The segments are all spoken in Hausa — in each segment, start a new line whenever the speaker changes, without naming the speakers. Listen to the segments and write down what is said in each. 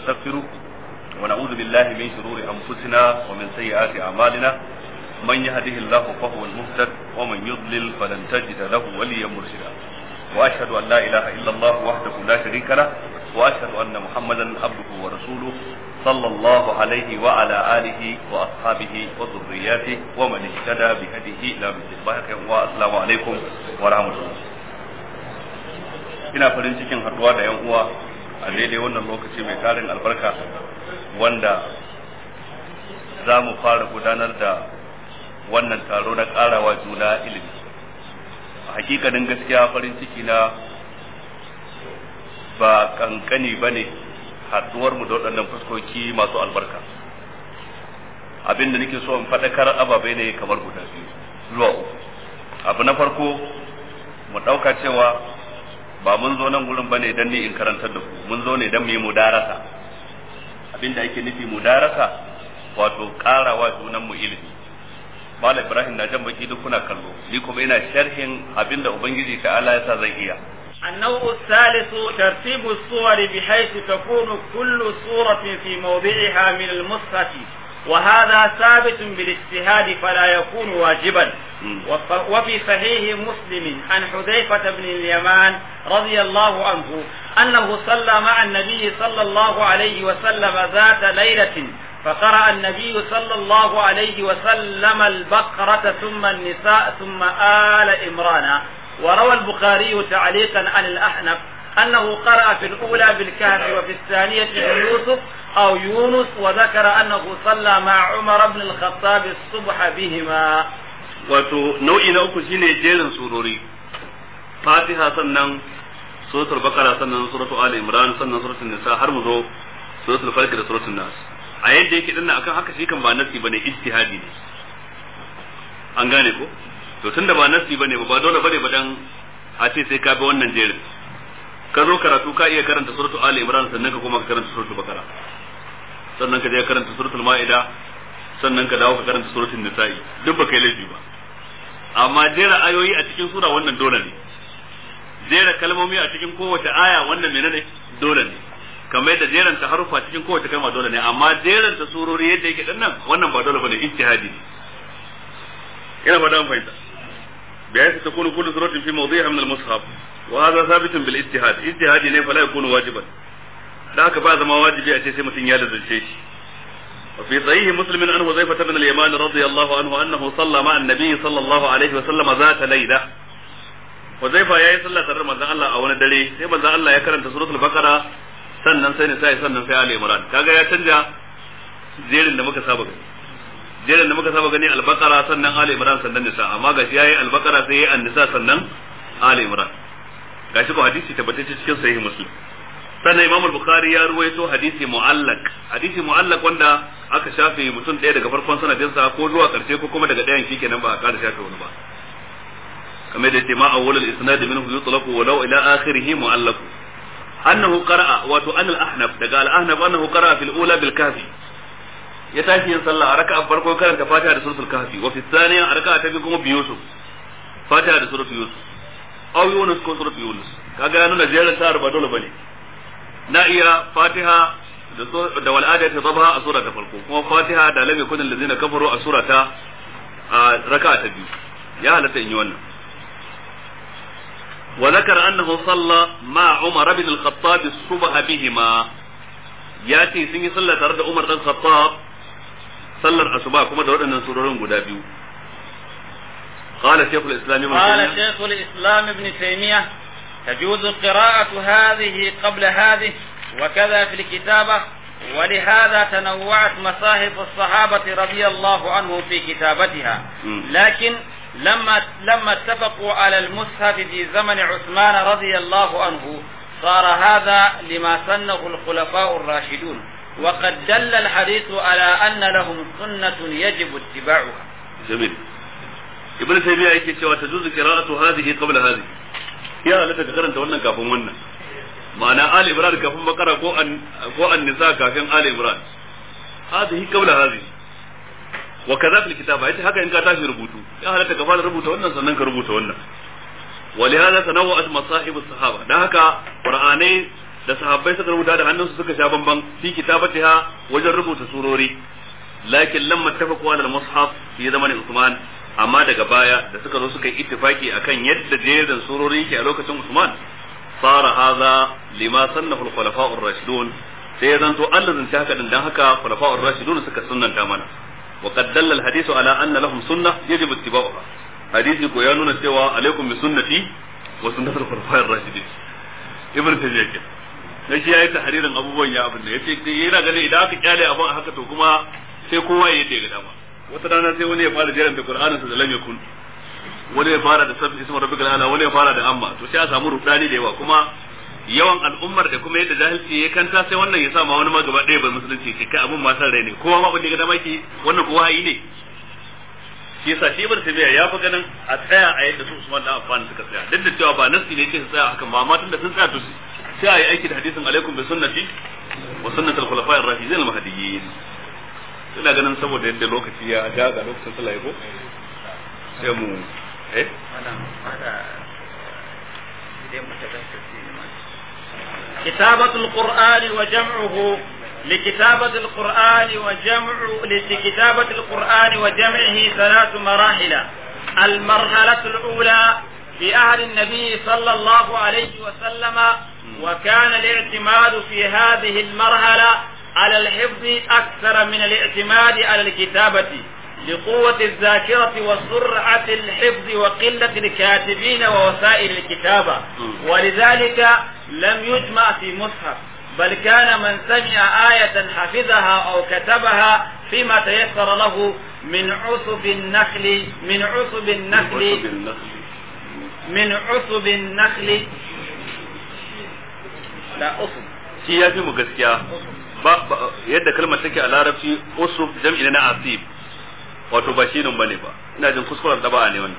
ونستغفره ونعوذ بالله من شرور أنفسنا ومن سيئات أعمالنا من يهده الله فهو المهتد ومن يضلل فلن تجد له وليا مرشدا وأشهد أن لا إله إلا الله وحده لا شريك له وأشهد أن محمدا عبده ورسوله صلى الله عليه وعلى آله وأصحابه وذرياته ومن اهتدى بهديه إلى مثل والسلام عليكم ورحمة الله ina farin cikin haɗuwa da yan uwa a daidai wannan lokaci mai tarin albarka wanda za mu fara gudanar da wannan taro na ƙarawa juna ilimi a hakikanin gaskiya farin ciki na ba kankani ba ne haɗuwar mu da waɗannan fuskoki masu albarka abin da nake so in faɗakar ababe ne kamar guda biyu zuwa uku abu na farko mu ɗauka cewa ba mun zo nan gurin bane dan ni in karantar da ku mun zo ne dan mu yi mudarasa abin da ake nufi mudarasa wato ƙarawa junan mu ilimi Malam Ibrahim na jan baki duk kuna kallo ni kuma ina sharhin abin da ubangiji ta Allah ya sa zai iya
النوع الثالث ترتيب الصور بحيث تكون كل صورة في موضعها من المصحف وهذا ثابت بالاجتهاد فلا يكون واجبا وفي صحيح مسلم عن حذيفة بن اليمان رضي الله عنه أنه صلى مع النبي صلى الله عليه وسلم ذات ليلة فقرأ النبي صلى الله عليه وسلم البقرة ثم النساء ثم آل إمران وروى البخاري تعليقا عن الأحنف أنه قرأ في الأولى بالكهف وفي الثانية بيوسف أو يونس وذكر أنه صلى مع عمر بن الخطاب الصبح بهما
wato nau'i na uku shine jerin surori fatiha sannan suratul bakara sannan suratul ali imran sannan suratul nisa har mu zo suratul falq da suratul nas a yadda yake dinnan akan haka shi kan ba nasi bane ijtihadi ne an gane ko to tunda ba nasi bane ba dole bane ba dan a ce sai ka bi wannan jerin ka zo karatu ka iya karanta suratul ali imran sannan ka koma ka karanta suratul bakara sannan ka je karanta suratul maida sannan ka dawo ka karanta suratul nisa'i duk ba kai laifi ba amma jera ayoyi a cikin sura wannan dole ne jera kalmomi a cikin kowace aya wannan menene dole ne kamar yadda jeran ta harufa cikin kowace kalma dole ne amma jeran ta surori yadda yake dan nan wannan ba dole bane ijtihadi ne ina ba dan fahimta بحيث تكون كل سورة في موضعها من المصحف وهذا ثابت بالاجتهاد اجتهادي ne فلا يكون واجبا da haka ba zama wajibi a ce sai mutum ya lazance shi وفي صحيح مسلم عن حذيفة بن اليمان رضي الله عنه أنه صلى مع النبي صلى الله عليه وسلم ذات ليلة حذيفة يا صلى ترى من الله أو ندري sai manzo Allah ya karanta suratul baqara sannan sai sai sannan sai Ali Imran kaga ya canja jerin da muka saba gani jerin da muka saba gani al-baqara sannan Ali Imran sannan nisa amma gashi yayi al-baqara sai yayi an-nisa sannan Ali Imran gashi ko hadisi tabbatacce cikin sahih muslim sannan imam al-bukhari ya ruwaito hadisi mu'allaq hadisi mu'allaq wanda aka shafe mutum ɗaya daga farkon sanadinsa ko zuwa ƙarshe ko kuma daga ɗayan shikenan ba a ƙara shafe wani ba kamar da yace ma awwal al-isnad minhu yutlaqu walau ila akhirih mu'allaq annahu qara'a wato an al-ahnaf daga al-ahnaf annahu qara'a fil ula bil kahfi ya tashi yin sallah a raka'a farko karanta fatiha da suratul kahfi wa fi thaniya a raka'a ta biyu kuma bi yusuf fatiha da suratul yusuf aw yunus ko suratul yunus kaga ya nuna jerin ta ba dole bane na iya fatiha da wal'ada ta zaba a sura ta farko kuma fatiha da lam yakun allazina kafaru a sura ta raka'a ta biyu ya halatta in yi wannan wa zakara annahu salla ma umar ibn al-khattab as-subh bihima ya ce sun yi sallah tare da umar dan khattab sallar asuba kuma da waɗannan surorin guda biyu قال شيخ الاسلام ابن
قال شيخ الاسلام ابن تيميه تجوز قراءة هذه قبل هذه وكذا في الكتابة ولهذا تنوعت مصاحف الصحابة رضي الله عنهم في كتابتها لكن لما لما اتفقوا على المصحف في زمن عثمان رضي الله عنه صار هذا لما سنه الخلفاء الراشدون وقد دل الحديث على أن لهم سنة يجب اتباعها
جميل ابن تيمية يكي تجوز قراءة هذه قبل هذه ya halatta ka karanta wannan kafin wannan ma'ana ali imran kafin bakara ko an ko an nisa kafin ali imran hadhihi qabla hadhihi wa kaza fil kitaba yace haka in ka tashi rubutu ya halatta ka fara rubuta wannan sannan ka rubuta wannan ولهذا تنوعت مصاحب الصحابه dan haka qur'anai da sahabbai suka rubuta da hannunsu suka sha bamban fi kitabatiha wajen rubuta surori lakin lamma tafaqu ala al-mushaf fi zamanin Usman amma daga baya da suka zo suka yi ittifaki akan yadda jerin surori yake a lokacin Usman fara hadha lima sannahu al-khulafa ar-rashidun sai ya zanto Allah zan haka din dan haka khulafa ar-rashidun suka sunnanta mana wa qad dalla al-hadithu ala anna lahum sunnah yajibu ittiba'uha hadisi ko ya nuna cewa alaikum bi sunnati wa sunnatul khulafa ar-rashidin ibn tayyib ke dan shi yayi tahririn abubuwan ya abin da yace yana ganin idan aka kyale abin haka to kuma sai kowa ya yi ga dama wata rana sai wani ya fara jiran da Qur'anin sa da lam yakun wani ya fara da sabbi ismu rabbikal ala wani ya fara da amma to sai a samu rudani da yawa kuma yawan al'ummar da kuma yadda jahilci ya kanta sai wannan ya sa ma wani ma gaba ɗaya bai musulunci ke kai abin ma san rai ne kowa ma bin da dama ki wannan kowa yi ne shi yasa shi ibn tabiya ya fi ganin a tsaya a yadda su Usman dan Affan suka tsaya duk da cewa ba nasi ne ce su tsaya hakan ba amma tunda sun tsaya to sai a yi aiki da hadisin alaikum bi sunnati wa sunnatul khulafa'ir rashidin al-mahdiyyin ina ganin saboda yadda lokaci ya ja ga lokacin sallah ko sai mu eh
كتابة القرآن وجمعه لكتابة القرآن وجمع لكتابة القرآن وجمعه ثلاث مراحل المرحلة الأولى في عهد النبي صلى الله عليه وسلم وكان الاعتماد في هذه المرحلة على الحفظ أكثر من الاعتماد على الكتابة لقوة الذاكرة وسرعة الحفظ وقلة الكاتبين ووسائل الكتابة ولذلك لم يجمع في مصحف بل كان من سمع آية حفظها أو كتبها فيما تيسر له من عصب النخل من عصب النخل من عصب النخل لا عصب
shi ya fi mu gaskiya ba yadda kalmar take a larabci usuf jam'i na asib wato ba shi nan bane ba ina jin kuskuren da ba ne wannan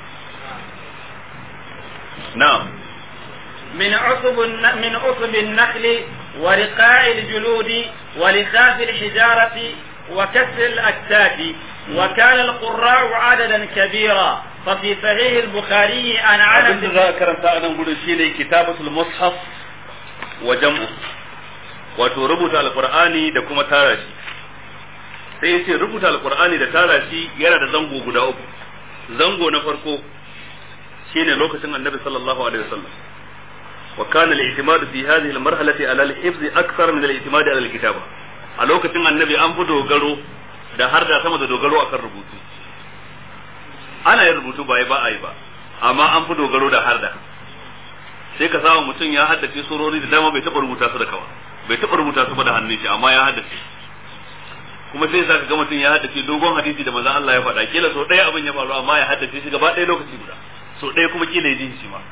na'am
من عصب من عصب النخل ورقاع الجلود ولخاف الحجارة وكسر الأكتاف وكان القراء عددا كبيرا ففي صحيح البخاري عن
abin da
عنس
za a karanta a nan gudun shine kitabatul mushaf wa jam'u wato rubuta alqur'ani da kuma tara shi sai yace rubuta alqur'ani da tara shi yana da zango guda uku zango na farko shine lokacin annabi sallallahu alaihi wasallam wa kana al-i'timad fi hadhihi al-marhalati ala al-hifz akthar min al-i'timad ala al-kitaba a lokacin annabi an fi dogaro da har da sama da dogaro akan rubutu ana yin rubutu ba ba a yi ba amma an fi dogaro da har da sai ka samu mutum ya haddace surori da dama bai taɓa rubuta su da kawa bai taɓa rubuta su ba da hannun shi amma ya haddace kuma sai sa ka ga mutum ya haddace dogon hadisi da manzon Allah ya faɗa kila so ɗaya abin ya faru amma ya haddace shi gaba ɗaya lokaci guda so ɗaya kuma kila ya ji shi ma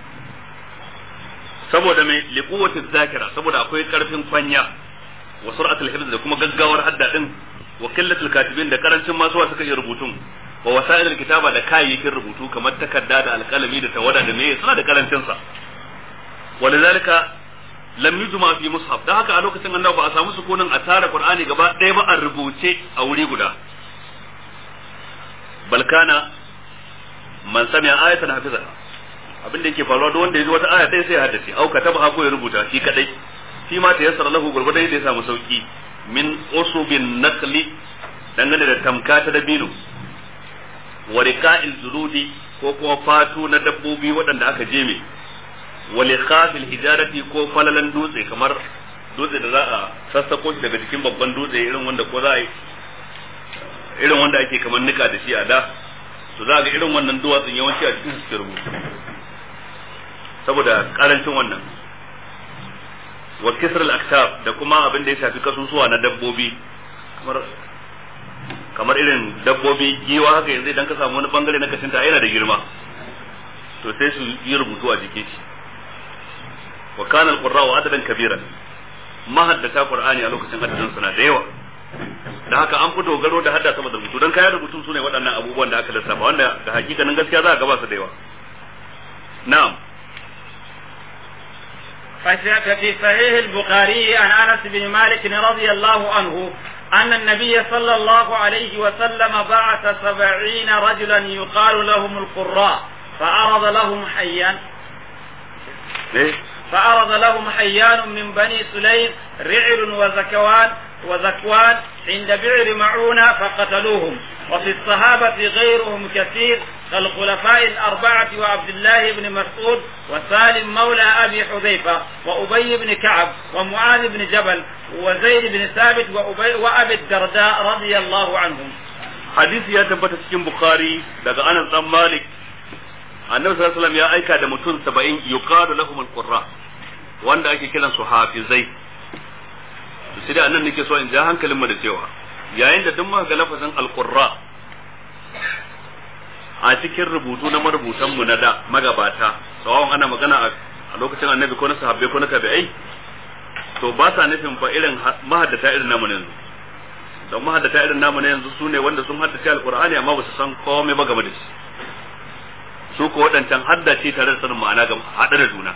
saboda mai liquwatin zakira saboda akwai karfin kwanya wa sur'atul hifz da kuma gaggawar hadda din wa qillatul katibin da karancin masu suka iya rubutun wa wasa'ilul kitaba da kayayyakin rubutu kamar takarda da alkalami da tawada da meye suna da karancin sa walidhalika lam yujma fi mushaf da haka a lokacin annabi ba a samu sukunin a tara qur'ani gaba ɗaya ba a rubuce a wuri guda bal kana man sami'a ayatan hafiza abin da yake faruwa duk wanda ya ji wata aya ɗaya sai ya haddace au kataba ko ya rubuta shi kadai shi ma ta yassara lahu gurgurdan yadda ya samu sauki min usubin nakli dangane da tamka ta dabino wa riqa'il zuludi ko kuma fatu na dabbobi waɗanda aka jeme wa likhafil hijarati ko falalan dutse kamar dutse da za a sassako shi daga cikin babban dutse irin wanda ko za a yi irin wanda ake kamar nika da shi a da to za ga irin wannan duwatsun yawanci a cikin suke rubutu saboda karancin wannan wa kisr al da kuma abin da ya shafi kasusuwa na dabbobi kamar kamar irin dabbobi giwa haka yanzu idan ka samu wani bangare na kashinta yana da girma to sai su yi rubutu a jikin shi wa kana al-qurra'u adadan kabiran mahaddata qur'ani a lokacin adadin suna da yawa da haka an fi dogaro da hadda sama da rubutu dan kayan rubutu sune waɗannan abubuwan da aka lissafa wanda ga hakikanin gaskiya za a gaba su da yawa na'am
ففي صحيح البخاري عن انس بن مالك رضي الله عنه ان النبي صلى الله عليه وسلم بعث سبعين رجلا يقال لهم القراء فعرض لهم حيا فعرض لهم حيان من بني سليم رعل وزكوان وزكوان عند بئر معونة فقتلوهم وفي الصحابة غيرهم كثير كالخلفاء الأربعة وعبد الله بن مسعود وسالم مولى أبي حذيفة وأبي بن كعب ومعاذ بن جبل وزيد بن ثابت وأبي وأبي الدرداء رضي الله عنهم
hadisi ya tabbata cikin bukhari daga anas dan malik annabi sallallahu alaihi wasallam ya aika da mutum 70 yuqalu lahum alqurra wanda ake kiran su hafizai to sai da annan nake so in ja hankalin mu da cewa yayin da duk muka ga lafazin alqurra a cikin rubutu na marubutan mu na da magabata sawawan ana magana a lokacin annabi ko na sahabbai ko na tabi'ai to ba sa nufin fa irin mahaddata irin namu yanzu don mahaddata irin namu na yanzu su ne wanda sun haddace alkur'ani amma ba su san komai ba game da shi su ko waɗancan haddace tare da sanin ma'ana ga haɗe da juna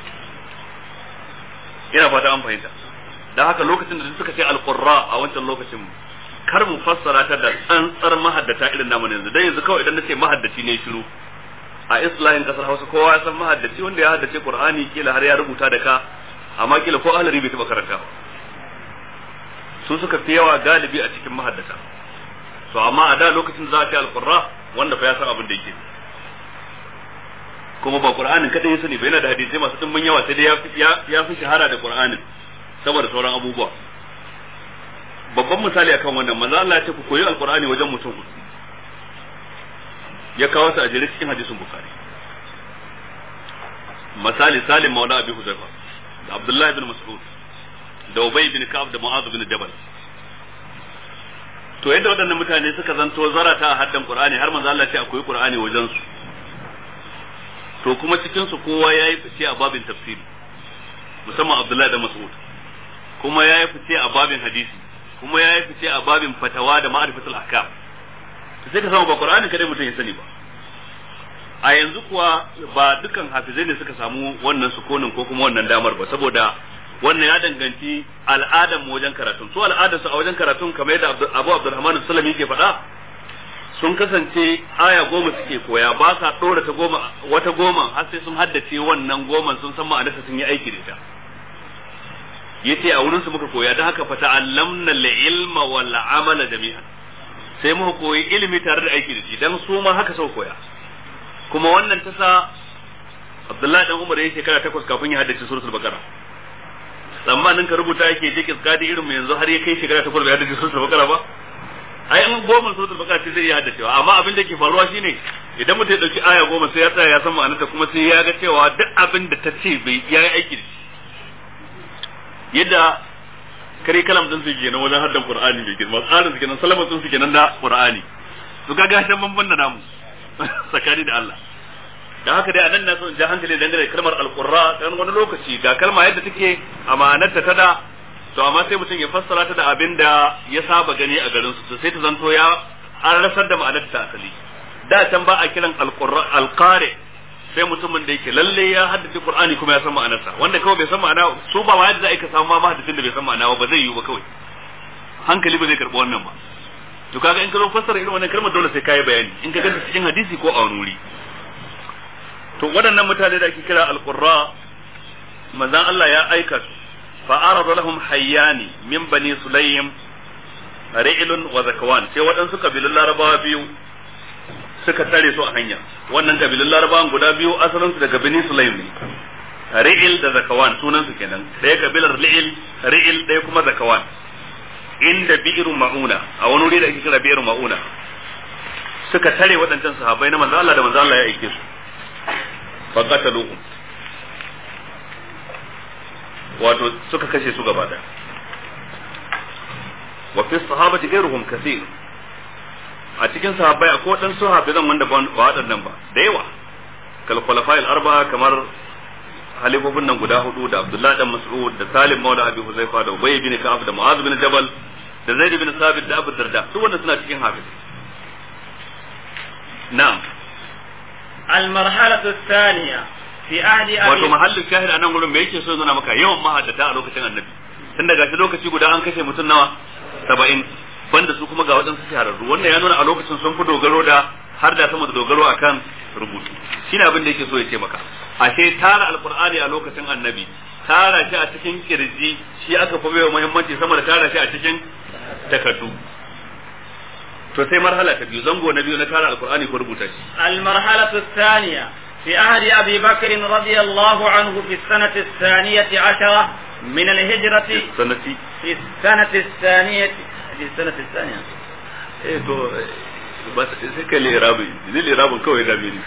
ina fata an fahimta dan haka lokacin da suka ce alqurra a wancan lokacin kar mu fassara ta da tsantsar mahaddata irin namu na yanzu dan yanzu kawai idan nace mahaddaci ne shiru a islahin kasar Hausa kowa ya san mahaddaci wanda ya haddace Qur'ani kila har ya rubuta da ka amma kila ko ahlari bai taba karanta ba su suka fi yawa galibi a cikin mahaddata to amma a da lokacin da za a ce alqurra wanda fa ya san abin da yake kuma ba qur'anin kadai ya sani ba yana da hadisi masu dimbin yawa sai dai ya fi shahara da qur'anin saboda sauran abubuwa babban misali akan wannan manzo Allah ya ce ku koyi alqur'ani wajen mutum hudu ya kawo su a jere cikin hadisin bukhari misali salim maula abi huzaifa da abdullahi bin mas'ud da Ubay bin Ka'ab da Mu'adh bin Jabal to yadda waɗannan mutane suka zanto zarata a haddan Qur'ani har manzo Allah ce akwai Qur'ani wajen su to kuma cikin su kowa yayi fice a babin tafsiri musamman Abdullahi da Mas'ud kuma yayi fice a babin hadisi kuma yayi fice a babin fatawa da ma'rifatul ahkam to sai ka samu ba Qur'ani kadai mutum ya sani ba a yanzu kuwa ba dukan hafizai ne suka samu wannan sukonin ko kuma wannan damar ba saboda wannan ya danganci al'adar mu wajen karatun su al'adarsu a wajen karatun kamar yadda Abu Abdurrahman Sulami yake faɗa sun kasance aya goma suke koya ba sa ɗora ta goma wata goma har sai sun haddace wannan goman sun san ma'anarsa sun yi aiki da ita yace a wurin su muka koya don haka fata allamna ilma wal amala jami'an sai muka koyi ilimi tare da aiki da shi dan su ma haka sau koya kuma wannan ta sa Abdullahi dan Umar ya shekara takwas kafin ya haddace suratul Baqara tsammanin ka rubuta yake je kiskadi irin mu yanzu har ya kai shekara takwas bai haddace suratul Baqara ba ai in goma suratul Baqara ce zai iya haddacewa amma abin da ke faruwa shine idan mutum ya dauki aya goma sai ya tsaya ya san ma'anarta kuma sai ya ga cewa duk abin da ta ce bai yayi aiki da shi yadda kare kalam din su kenan wajen haddan Qur'ani mai girma tsarin su kenan salaman su kenan da Qur'ani to kaga shan banban da namu tsakani da Allah da haka dai anan na so in ja hankali dangane da kalmar alqurra dan wani lokaci ga kalma yadda take amanarta ta da to amma sai mutum ya fassara ta da abin da ya saba gani a garin su sai ta zanto ya an rasar da ma'anar ta asali da can ba a kiran alqurra alqari sai mutumin da yake lalle ya haddace qur'ani kuma ya san ma'anarsa wanda kawai bai san ma'ana su ba yadda za a ka samu ma mahaddisin da bai san ma'ana ba zai yiwu ba kawai hankali ba zai karɓi wannan ba to kaga in ka zo fassara irin wannan kalmar dole sai kai bayani in ka ganta cikin hadisi ko a wani wuri to waɗannan mutane da ake kira alqurra manzon Allah ya aika su fa arada lahum hayyani min bani sulaym ri'lun wa zakwan sai waɗansu kabilun larabawa biyu suka tare su a hanya wannan kabilun larabawan guda biyu asalin su daga bani sulaym ne ri'il da zakawan sunan su kenan ɗaya kabilar ri'il ri'il ɗaya kuma zakawan inda bi'iru ma'una a wani wuri da ake kira bi'iru ma'una suka tare waɗancan sahabbai na manzo Allah da manzo Allah ya aike su fa qataluhum wato suka kashe su gaba daya wa fi sahabati ghayruhum kathir a cikin sahabbai akwai waɗansu sahabbai zan wanda ba waɗannan ba da yawa kal khulafa'il arba'a kamar halifofin nan guda hudu da Abdullahi dan Mas'ud da Salim Maula Abi Huzaifa da Ubay bin Ka'ab da Mu'adh bin Jabal da Zaid bin Sabit da Abu Darda duk wanda suna cikin hafiz na'am
المرحلة الثانية في عهد
wato
أبي
mahallin shahid anan gurin me yake so nuna maka yawan mahaddata a lokacin annabi tun daga shi lokaci guda an kashe mutum nawa saba'in banda su kuma ga waɗansu shahararru wannan ya nuna a lokacin sun fi dogaro da har da sama da dogaro akan rubutu shine abin da yake so ya ce maka ashe tara alqur'ani a lokacin annabi tara shi a cikin kirji shi aka fi baiwa muhimmanci sama da tara shi a cikin takardu to sai marhala ta biyu zango na biyu na tara alqur'ani ko rubuta shi
المرحلة الثانية في عهد أبي بكر رضي الله عنه في السنة الثانية عشرة من الهجرة
sanati
في السنة الثانية في السنة الثانية
eh to ba sai kai lirabi ni lirabin kawai da mini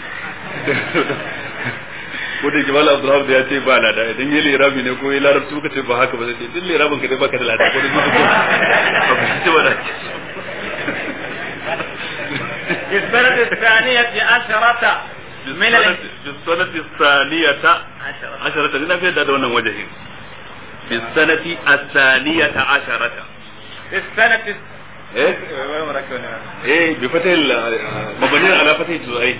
ko da jimal abdulhamid ya ce ba lada idan yi lirabi ne ko yi larabci ka ce ba haka ba sai ce duk lirabin ka dai baka da lada ko da zuwa ko ba ce ba da
في السنة الثانية عشرة من ال...
بالسنة الثانية
عشرة
عشرة لنا في هذا wannan wajahin بالسنة الثانية عشرة
في السنة
ايه ايه بفتح مبني على فتح الجزئين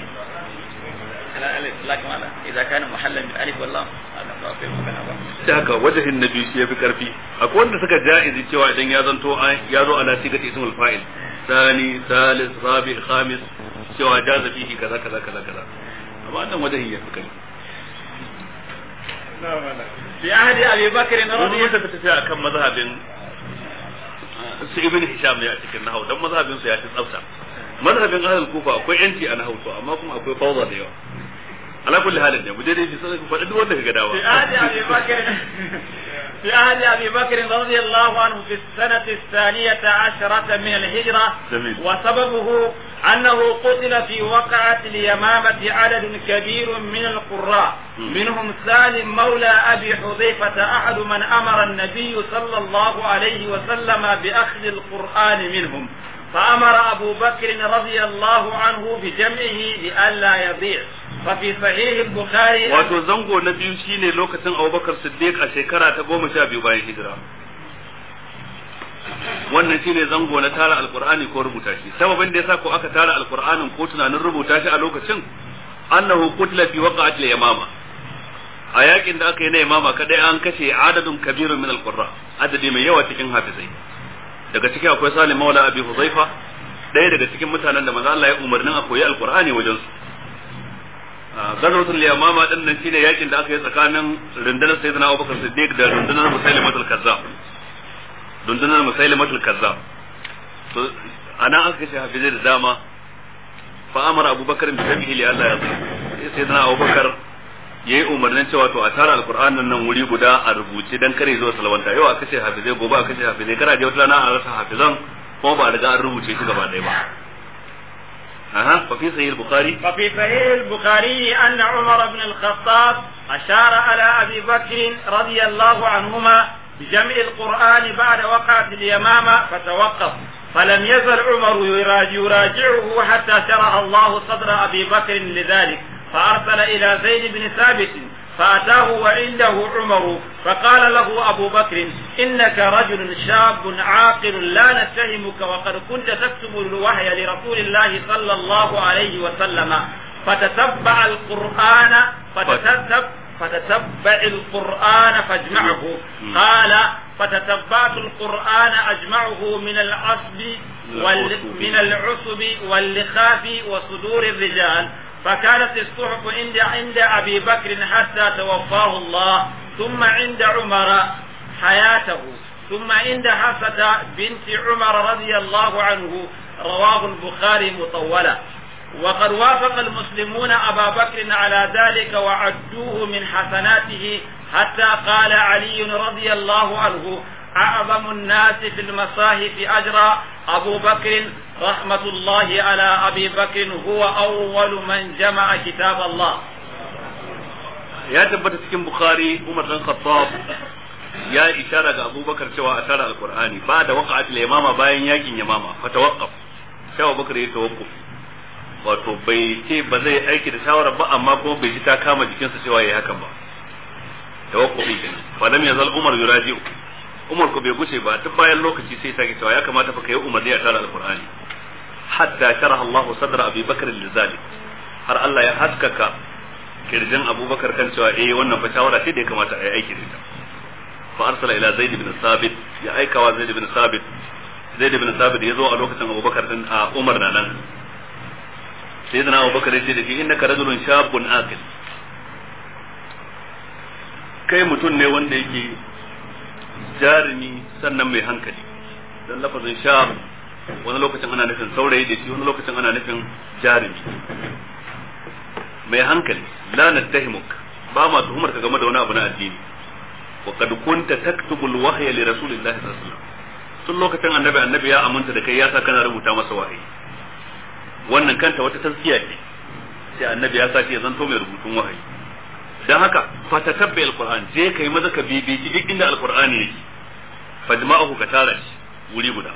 لكن هذا إذا كان محلا بالألف واللام هذا ما في مكان هذا
da haka wajahin na biyu shi ya fi karfi akwai wanda suka ja'izi cewa idan ya zanto an- ya zo ala sigati ismul fa'il sani salis rabi khamis cewa jaza fihi kaza kaza kaza kaza amma wannan wajahin ya fi karfi
في عهد أبي بكر
wani
رضي
wanda ta tafiya akan mazhabin su ibn hisham ne a cikin nahau dan mazhabin su ya fi tsafta mazhabin ahlul kufa akwai yanci a nahau to amma kuma akwai fawza da yawa ala kulli halin ne mu je dai sai ku faɗi duk wanda kaga dawa
في عهد أبي بكر في عهد أبي بكر رضي الله عنه في السنة الثانية عشرة من الهجرة
جميل.
وسببه أنه قتل في وقعة اليمامة عدد كبير من القراء
مم.
منهم سالم مولى أبي حذيفة أحد من أمر النبي صلى الله عليه وسلم بأخذ القرآن منهم فأمر أبو بكر رضي الله عنه بجمعه لئلا يضيع ففي صحيح البخاري
wato zango na biyu shine lokacin Abubakar Siddiq a shekara ta goma sha biyu bayan hijira wannan shine zango na tara alqur'ani ko rubuta shi sababin da yasa ko aka tara alqur'anin ko tunanin rubuta shi a lokacin annahu qutila fi waqa'ati al-yamama a yakin da aka yi na yamama kadai an kashe adadun kabirun min alqurra adadi mai yawa cikin hafizai daga ciki akwai Salim Maula Abi Huzaifa ɗaya daga cikin mutanen da manzo Allah ya umarnin a koyi alqur'ani wajen su gazwatul yamama din nan shine yakin da aka yi tsakanin rundunar sayyidina Abubakar Siddiq da rundunar Musailimatul Kazzab rundunar Musailimatul Kazzab to anan aka kashe hafizai da dama fa amara Abubakar bi tabihi li Allah ya zai sayyidina Abubakar yayi umarnin cewa to a tara alqur'anin nan wuri guda a rubuce dan kare zuwa salwanta yau aka kashe hafizai gobe aka kashe hafizai kana je wata rana a rasa hafizan kuma ba a riga an rubuce shi gaba ɗaya ba aha fa fi sahih al-bukhari
ففي صحيح البخاري أن عمر بن الخطاب أشار على أبي بكر رضي الله عنهما بجمع القرآن بعد وقعة اليمامة فتوقف فلم يزل عمر يراجع يراجعه حتى شرح الله صدر أبي بكر لذلك فأرسل إلى زيد بن ثابت فأتاه وعنده عمر فقال له أبو بكر إنك رجل شاب عاقل لا نتهمك وقد كنت تكتب الوحي لرسول الله صلى الله عليه وسلم فتتبع القرآن فتتتب فتتبع القرآن فاجمعه قال فتتبعت القرآن أجمعه من العصب وال من العصب واللخاف وصدور الرجال فكانت الصحف عند عند ابي بكر حتى توفاه الله ثم عند عمر حياته ثم عند حفصة بنت عمر رضي الله عنه رواه البخاري مطولا وقد وافق المسلمون ابا بكر على ذلك وعدوه من حسناته حتى قال علي رضي الله عنه أعظم الناس في المصاحف أجرا أبو بكر رحمة الله على أبي بكر هو أول من جمع كتاب الله
ya tabbata cikin bukhari umar dan khattab ya ishara ga abubakar cewa a tara alqur'ani ba da waqa'at al-yamama bayan yakin yamama fa tawaqqaf sai abubakar ya tawaqquf wato bai ce ba zai aiki da shawara ba amma kuma bai ji ta kama jikinsa cewa yayi hakan ba tawaqqufi kenan fa lam yazal umar yuraji'u umar ko bai guce ba duk bayan lokaci sai sake cewa ya kamata fa kai umarni a tara alqur'ani hatta sharaha Allahu sadra Abi Bakr lizalik har Allah ya haskaka kirjin Abubakar kan cewa eh wannan fa shawara ce da ya kamata a yi aiki da ita fa arsala ila Zaid ibn Sabit ya aika wa Zaid ibn Sabit Zaid ibn Sabit ya zo a lokacin Abubakar din a Umar na nan sayyidina Abubakar ya ce da shi innaka rajulun shabun aqil kai mutum ne wanda yake jarumi sannan mai hankali don lafazin sha wani lokacin ana nufin saurayi da shi wani lokacin ana nufin jarumi mai hankali la nattahimuk ba ma tuhumar ka game da wani abu na addini wa kad kunta taktubu alwahya li rasulillahi sallallahu alaihi wasallam tun lokacin annabi annabi ya aminta da kai ya sa kana rubuta masa wahayi wannan kanta wata tazkiya ce sai annabi ya sa shi ya zanto mai rubutun wahayi dan haka fatatabbi alquran je kai maza ka bibici duk inda alqur'ani yake fajma'ahu ka tara shi wuri guda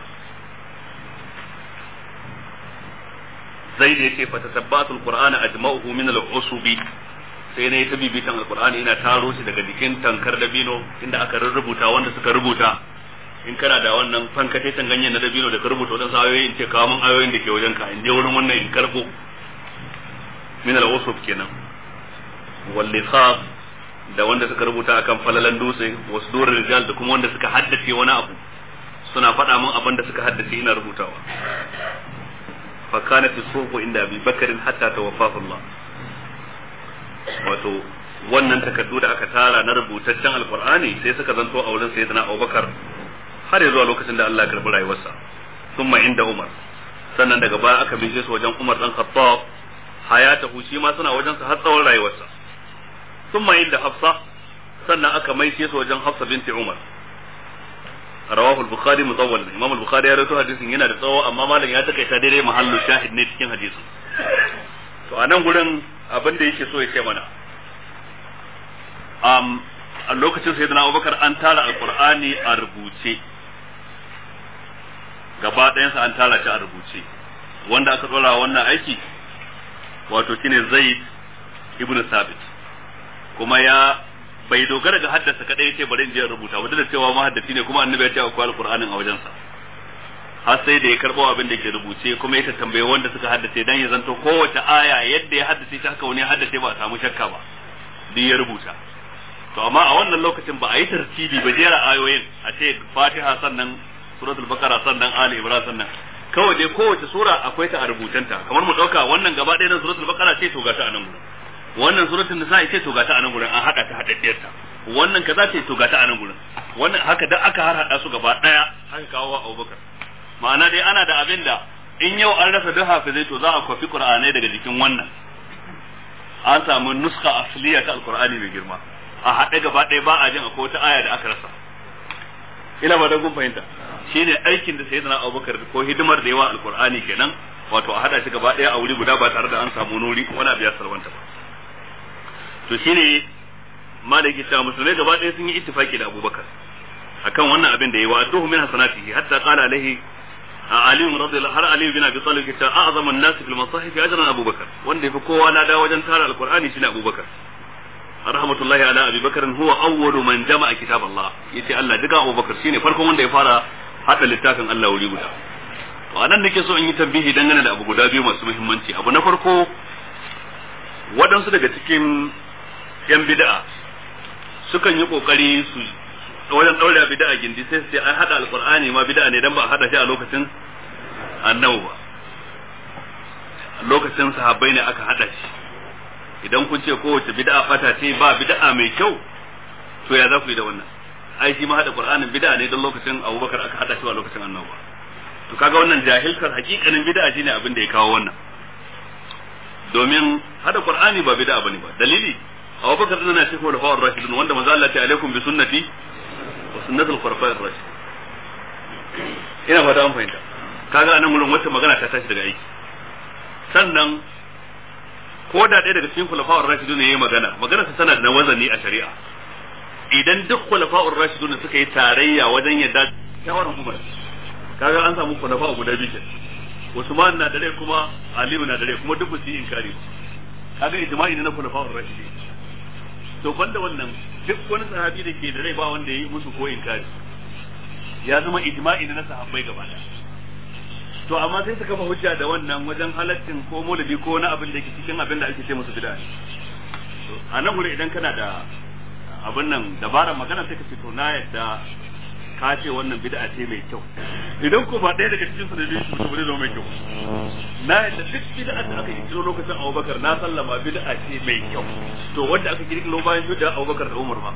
zai da yace fatatabbatu alqur'ana ajma'uhu min al-usubi sai ne ta bibitan alqur'ani ina taro shi daga jikin tankar dabino inda aka rubuta wanda suka rubuta in kana da wannan fankate tan ganyen na dabino da ka rubuta wadansu ayoyi in ce kawo min ayoyin da ke wajen ka in je wurin wannan in karbo min al-usub kenan wal likhaf da wanda suka rubuta akan falalan dutse wasu durar rijal da kuma wanda suka haddace wani abu suna faɗa min abin da suka haddace ina rubutawa fa kanat as-suhbu inda Abi Bakr hatta tawaffahu Allah wato wannan takardu da aka tara na rubutaccen alqur'ani sai suka zanto a wurin sayyidina Abubakar har zuwa lokacin da Allah ya karbi rayuwarsa thumma inda Umar sannan daga baya aka bishe su wajen Umar dan Khattab hayatahu shi ma suna wajen sa har tsawon rayuwarsa thumma inda Hafsa sannan aka maishe su wajen Hafsa binti Umar rawahu al-bukhari mutawwal imam al-bukhari ya rawaito hadisin yana da tsawo amma malam ya takaita daidai mahallu shahid ne cikin hadisin to a nan gurin abin da yake so ya ce mana um, a lokacin sayyidina Abubakar an tara alqur'ani a rubuce gaba ɗayansa an tara shi a rubuce wanda aka tsora wannan aiki wato shine Zaid ibn Sabit kuma ya bai dogara ga haddasa kadai yace bari in je rubuta wanda da cewa mahaddaci ne kuma annabi ya ce akwai alqur'anin a wajensa har sai da ya karbo abin da ke rubuce kuma ya tambaye wanda suka haddace dan ya zanto kowace aya yadda ya haddace ta haka wani ya haddace ba a samu shakka ba duk ya rubuta to amma a wannan lokacin ba a yi tartibi ba jera ayoyin a ce fatiha sannan suratul baqara sannan ali ibrahim sannan kawai dai kowace sura akwai ta a rubutanta kamar mu dauka wannan gaba ɗaya na suratul baqara ce to ga ta a nan gurin wannan suratul nisa ce to ga ta a nan gurin an hada ta hadaddiyar ta wannan kaza ce to ga ta a nan gurin wannan haka da aka har hada su gaba ɗaya aka kawo wa Abubakar ma'ana dai ana da abin da in yau an rasa duk hafizai to za a kwafi qur'anai daga jikin wannan an samu nuska asliya ta alqur'ani mai girma a haɗe gaba ɗaya ba a jin akwai wata aya da aka rasa ina ba da kun fahimta shine aikin da sayyidina Abubakar ko hidimar da yawa alqur'ani kenan wato a hada shi gaba ɗaya a wuri guda ba tare da an samu nuri wani abu ya sarwanta ba to shine malaki cewa musulmai gaba ɗaya sun yi ittifaki da Abubakar akan wannan abin da yayi wa adduhu min hasanatihi hatta qala alaihi Ali radiyallahu har Ali bin Abi Talib yace a'zamu an-nas fil masahif ajran Abubakar wanda yafi kowa na da wajen tara alqur'ani shine Abubakar rahmatullahi ala Abi Bakar huwa awwalu man jama'a kitab Allah yace Allah duka Abubakar shine farkon wanda ya fara hada littafin Allah wuri guda to anan nake so in yi tambihi dangane da abu guda biyu masu muhimmanci abu na farko waɗansu daga cikin yan bid'a sukan yi kokari su wajen daure bid'a gindi sai su ce an hada alqur'ani ma bid'a ne dan ba a hada shi a lokacin annabi ba lokacin sahabbai ne aka hada shi idan kun ce kowace bid'a fata ce ba bid'a mai kyau to ya za ku yi da wannan ai shi ma hada qur'anin bid'a ne don lokacin abubakar aka hada shi a lokacin annabi to kaga wannan jahilkar hakikanin bid'a shine abin da ya kawo wannan domin hada qur'ani ba bid'a bane ba dalili abubakar din na cikin khulafa'ur rashidun wanda manzo Allah ta alaikum bi sunnati wa sunnatul khulafa'ir rashidun ina fata an fahimta kaga anan gurin wata magana ta tashi daga aiki sannan ko da ɗaya daga cikin khulafa'ur rashidun yayi magana magana ta tana da wazani a shari'a idan duk khulafa'ur rashidun suka yi tarayya wajen yadda shawaran Umar kaga an samu khulafa'u guda biyu Usman na da rai kuma Aliyu na da rai kuma duk su yi inkari kaga ijma'i ne na khulafa'ur rashidun to banda wannan duk wani sahabi da ke da rai ba wanda ya yi musu ko inkari ya zama ijma'i na sahabbai gaba to amma sai suka kafa hujja da wannan wajen halaccin ko maulidi ko wani abin da ke cikin abin da ake ce musu bid'a a nan gure idan kana da abin nan dabarar magana sai ka ce to na yadda ka ce wannan bid'a ce mai kyau idan ko ba ɗaya daga cikin su da biyu su ba zama mai kyau na yadda duk bid'a da aka kirkiro lokacin Abubakar na sallama bid'a ce mai kyau to wanda aka kirkiro bayan bid'a Abubakar da Umar ma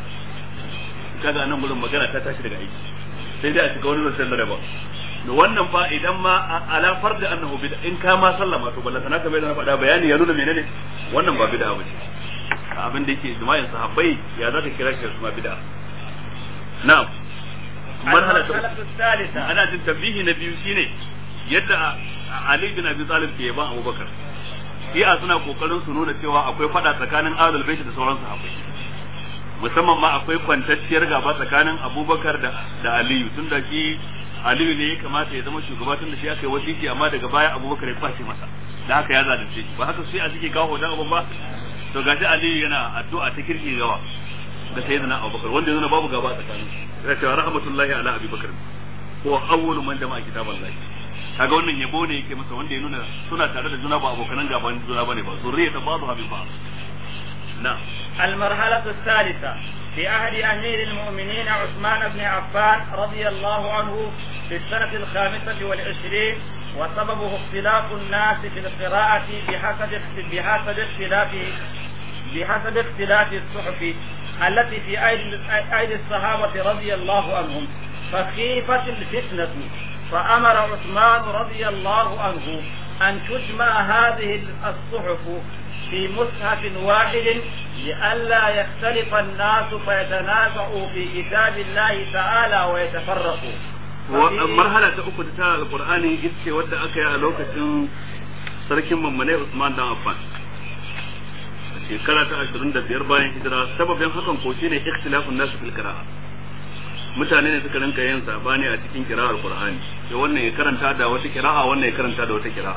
kaga nan gurin magana ta tashi daga aiki sai dai a shiga wani zancen da daban da wannan fa idan ma ala farda annahu bid'a in ka ma sallama to balla sana kamar da na faɗa bayani ya nuna menene wannan ba bid'a bace abin da yake jima'in sahabbai ya zaka kira shi da bid'a na'am marhala ta ana jin tabbihi na biyu shine yadda Ali bin Abi Talib ke yaban Abubakar shi'a suna kokarin su nuna cewa akwai fada tsakanin Ahlul Bait da sauran sahabbai musamman ma akwai kwantacciyar gaba tsakanin Abubakar da da Aliyu tun da shi Aliyu ne ya kamata ya zama shugaba tun da shi aka yi wasiki amma daga baya Abubakar ya kwace masa da haka ya zalunce shi ba haka sai a suke kawo hoton abun ba to gashi Aliyu yana addu'a ta kirki gawa ga sayyidina Abubakar wanda yana babu gaba tsakanin su ya ce rahmatullahi ala Abi Bakar ko awwalu man jama'a kitaballahi kaga wannan yabo ne yake masa wanda ya nuna suna tare da juna ba abokanan gaban juna bane ba zurriyata ba'dha min ba'd نعم
المرحلة الثالثة في عهد أمير المؤمنين عثمان بن عفان رضي الله عنه في السنة الخامسة والعشرين وسببه اختلاف الناس في القراءة بحسب بحسب اختلاف بحسب اختلاف الصحف التي في أيدي أيدي الصحابة رضي الله عنهم فخيفت الفتنة فأمر عثمان رضي الله عنه أن تجمع هذه الصحف في مصحف واحد لئلا يختلف الناس فيتنازعوا في كتاب الله تعالى ويتفرقوا
marhala ta uku ta alqur'ani ita ce wadda aka yi a lokacin sarkin mammanai Usman dan Affan shekara ta 25 bayan hijira sababin hakan ko shine ikhtilafun nasu fil qira'a mutane ne suka rinka yin sabani a cikin kira'ar qur'ani sai wannan ya karanta da wata kira'a wannan ya karanta da wata kira'a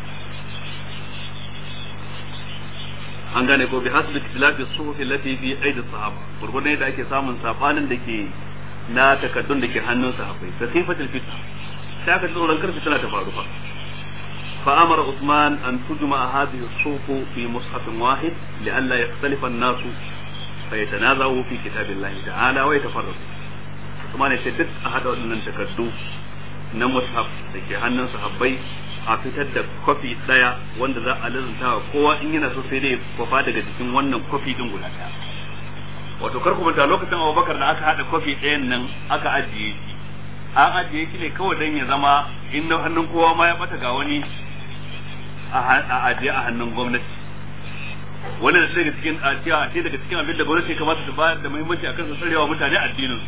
an gane ko bi hasbi ikhtilafi suhufi allati fi aidi sahaba gurgurdan da ake samun sabanin da ke na takaddun da ke hannun sahabbai fa sifatul fitna sai aka tsoron kar fitna ta faru fa fa amara usman an tujma hadhihi as-suhuf fi mushaf wahid li'alla yakhtalifa an-nasu fa yatanazawu fi kitabillahi ta'ala wa yatafarraqu kuma ne sai duk a hada waɗannan takaddu na mushaf da ke hannun sahabbai a fitar da kwafi daya wanda za a lazanta wa kowa in yana so sai dai kwafa daga cikin wannan kwafi din guda daya wato kar ku manta lokacin Abubakar da aka hada kwafi ɗayan nan aka ajiye shi an ajiye shi ne kawai dan ya zama in na hannun kowa ma ya bata ga wani a ajiye a hannun gwamnati wannan da daga cikin a cewa a daga cikin abin da gwamnati kamata ta bayar da muhimmanci akan su tsarewa mutane addinin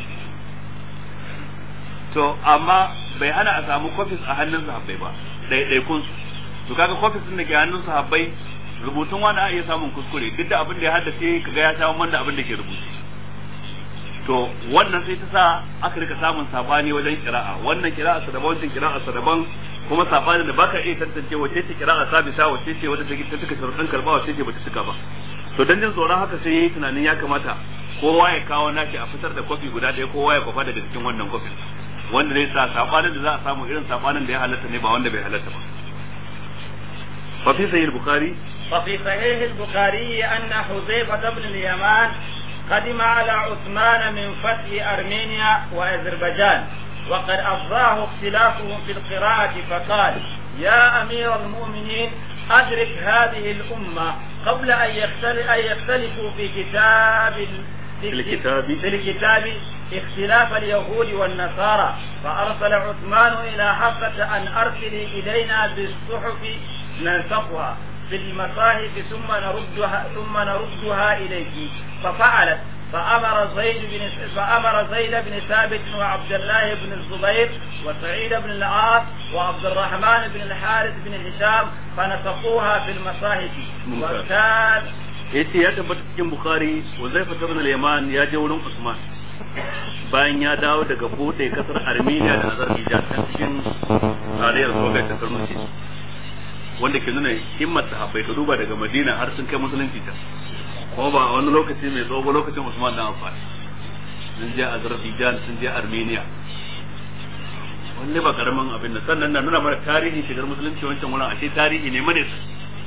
to amma bai hana a samu kofis a hannun sahabbai ba ɗaiɗaikun su to kaga kofis din da ke hannun sahabbai rubutun wani a iya samun kuskure duk da abin da ya haddace kaga ya sha wanda abin da ke rubuce to wannan sai ta sa aka rika samun sabani wajen kira'a wannan kira'a sa daban wancan kira'a sa daban kuma sabani da baka iya tantance wace ce kira'a sabisa wace ce wadda take ta suka sharuɗan karba wace ce bata suka ba to dan jin tsoron haka sai yayi tunanin ya kamata kowa ya kawo nashi a fitar da kofi guda ɗaya kowa ya kwafa daga cikin wannan kofin wanda zai sa sabanin da za a samu irin sabanin da ya halatta ne ba wanda bai halatta ba ففي صحيح البخاري
وفي صحيح البخاري أن حذيفة بن اليمان قدم على عثمان من فتح أرمينيا وأذربيجان وقد أفضاه اختلافهم في القراءة فقال يا أمير المؤمنين أدرك هذه الأمة قبل أن يختلفوا في كتاب
في الكتاب
في الكتاب اختلاف اليهود والنصارى فأرسل عثمان إلى حفصة أن أرسلي إلينا بالصحف ننسخها في المصاحف ثم نردها ثم نردها إليك ففعلت فأمر زيد بن فأمر زيد بن ثابت وعبد الله بن الزبير وسعيد بن العاص وعبد الرحمن بن الحارث بن هشام فنسخوها في المصاحف وكان
yace ya tabbata cikin bukhari Uzaifa ibn al-Yaman ya je wurin Usman bayan ya dawo daga bude kasar Armenia da Azerbaijan ta cikin tarayyar Soviet ta Karnuci wanda ke nuna himmar sahabbai ka duba daga Madina har sun kai musulunci ta kuma ba a wani lokaci mai tsawo ba lokacin Usman dan Affan sun je Azerbaijan sun je Armenia wanne ba karamin abin da sannan na nuna mana tarihin shigar musulunci wancan wurin ashe tarihi ne mane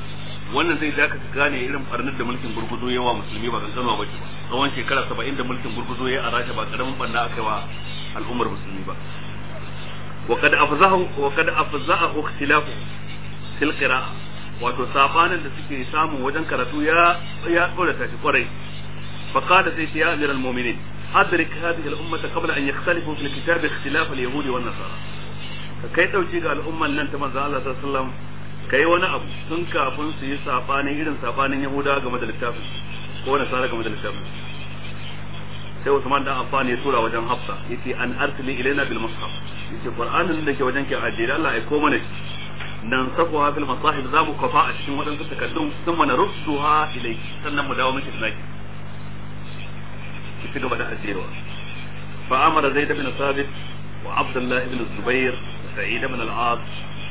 wannan zai zaka gane irin farnar da mulkin gurguzo yawa musulmi ba kankanuwa ba ba tsawon shekara saba'in da mulkin gurguzo ya a rasha ba karamin banna aka wa al'ummar musulmi ba وقد أفزعه وقد أفزعه اختلافه في القراءة wato sabanin da suke samu wajen karatu ya ya tsorata shi kwarai fa qala sai ya amir al mu'minin adrik hadhihi al ummah qabla an yakhtalifu fil kitab ikhtilaf al yahud wan nasara ka kai dauki ga al'umman nan ta manzo Allah sallallahu alaihi wasallam kai wani abu tun kafin su yi sabanin irin sabanin yahuda game da littafin ko nasara game da littafin sai Usman dan Affan ya tura wajen Hafsa yace an arsili ilaina bil mushaf yace Qur'anin da ke wajen ki ajiye Allah ai ko mana nan safuha fil masahib za mu kafa a cikin waɗansu takaddun sun mana rudduha ilai sannan mu dawo miki tunaki ki ci gaba da ajiyewa fa amara zaid ibn sabit wa abdullah ibn zubair wa sa'id ibn al-as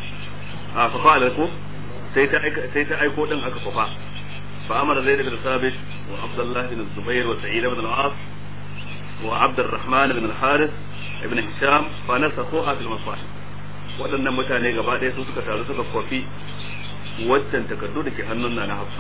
a fa fa'ala ko sai ta sai ta aiko din aka kafa fa amara zaid ibn sabit wa abdullah ibn zubair wa sa'id ibn al-as وعبد الرحمن بن الحارث ابن هشام فنسخوها في المصاحف waɗannan mutane gaba ɗaya su suka taru suka kwafi waccan takardu da ke hannun na hafsa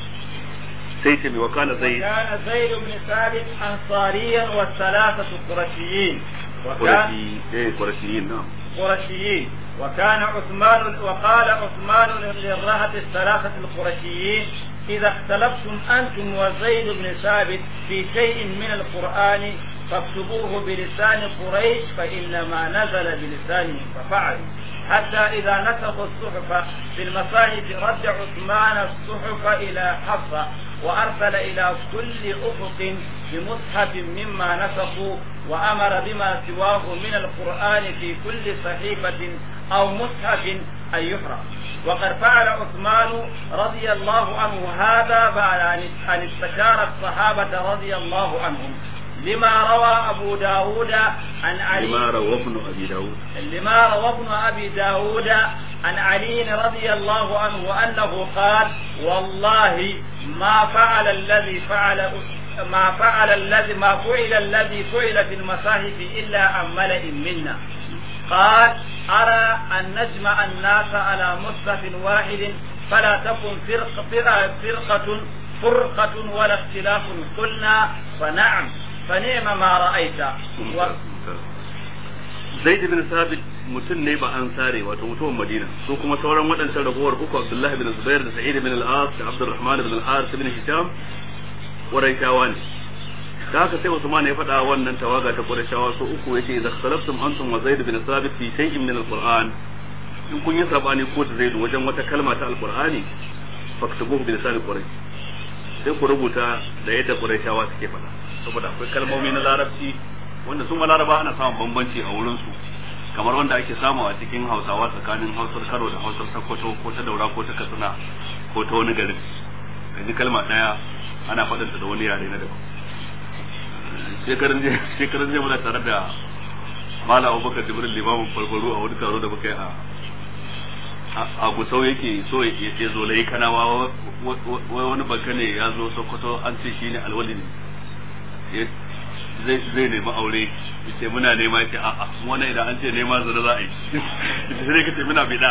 sai ce mai wakana zai
كان زيد بن ثابت أنصاريا والثلاثة قرشيين وكان
قرشي ايه قرشيين نعم
قرشيين وكان عثمان وقال عثمان للرهة الثلاثة القرشيين إذا اختلفتم أنتم وزيد بن ثابت في شيء من القرآن فاكتبوه بلسان قريش فإنما نزل بلسانهم ففعلوا حتى إذا نسخوا الصحف في المصاحف رد عثمان الصحف إلى حفصة وأرسل إلى كل أفق بمصحف مما نسخوا وأمر بما سواه من القرآن في كل صحيفة أو مصحف أن يحرق وقد فعل عثمان رضي الله عنه هذا بعد أن استشار الصحابة رضي الله عنهم لما روى أبو داود عن علي
لما روى ابن ابي داود
لما روى ابن أبي داود عن علي رضي الله عنه أنه قال والله ما فعل الذي فعل ما فعل الذي ما فعل الذي فعل في المصاحف إلا عن ملئ منا قال أرى أن نجمع الناس على مصحف واحد فلا تكن فرق فرقة, فرقة فرقة ولا اختلاف قلنا فنعم فنعم ما رأيت و...
zaid ibn sabit mutum ne ba an sare wato mutumin madina su kuma sauran waɗancan ragowar uku abdullah ibn zubair da sa'id ibn al-as da abdurrahman ibn al-harith ibn hisham quraishawa ne da haka sai usman ya faɗa wannan tawaga ta quraishawa su uku yace idza khalaftum antum wa zaid ibn sabit fi shay'in min al-qur'an in kun yi sabani ko da zaid wajen wata kalma ta al-qur'ani faktubuhu bi lisan quraish sai ku rubuta da yadda quraishawa suke faɗa saboda akwai kalmomi na larabci wanda su laraba ana samun bambanci a wurin su kamar wanda ake samu a cikin hausawa tsakanin hausar karo da hausar sakkwato ko ta daura ko ta katsina ko ta wani garin kaji kalma daya ana faɗinta da wani yare na daban shekarun je shekarun je muna tare da mala abubakar jibril limamin farfaro a wani taro da muka yi a a gusau yake so ya zo lai kanawa wani baka ne ya zo sokoto an ce shi ne alwali ne zai zai nemi aure yace muna nema yace a'a mu wannan idan an ce nema zura za a yi yace sai kace muna bida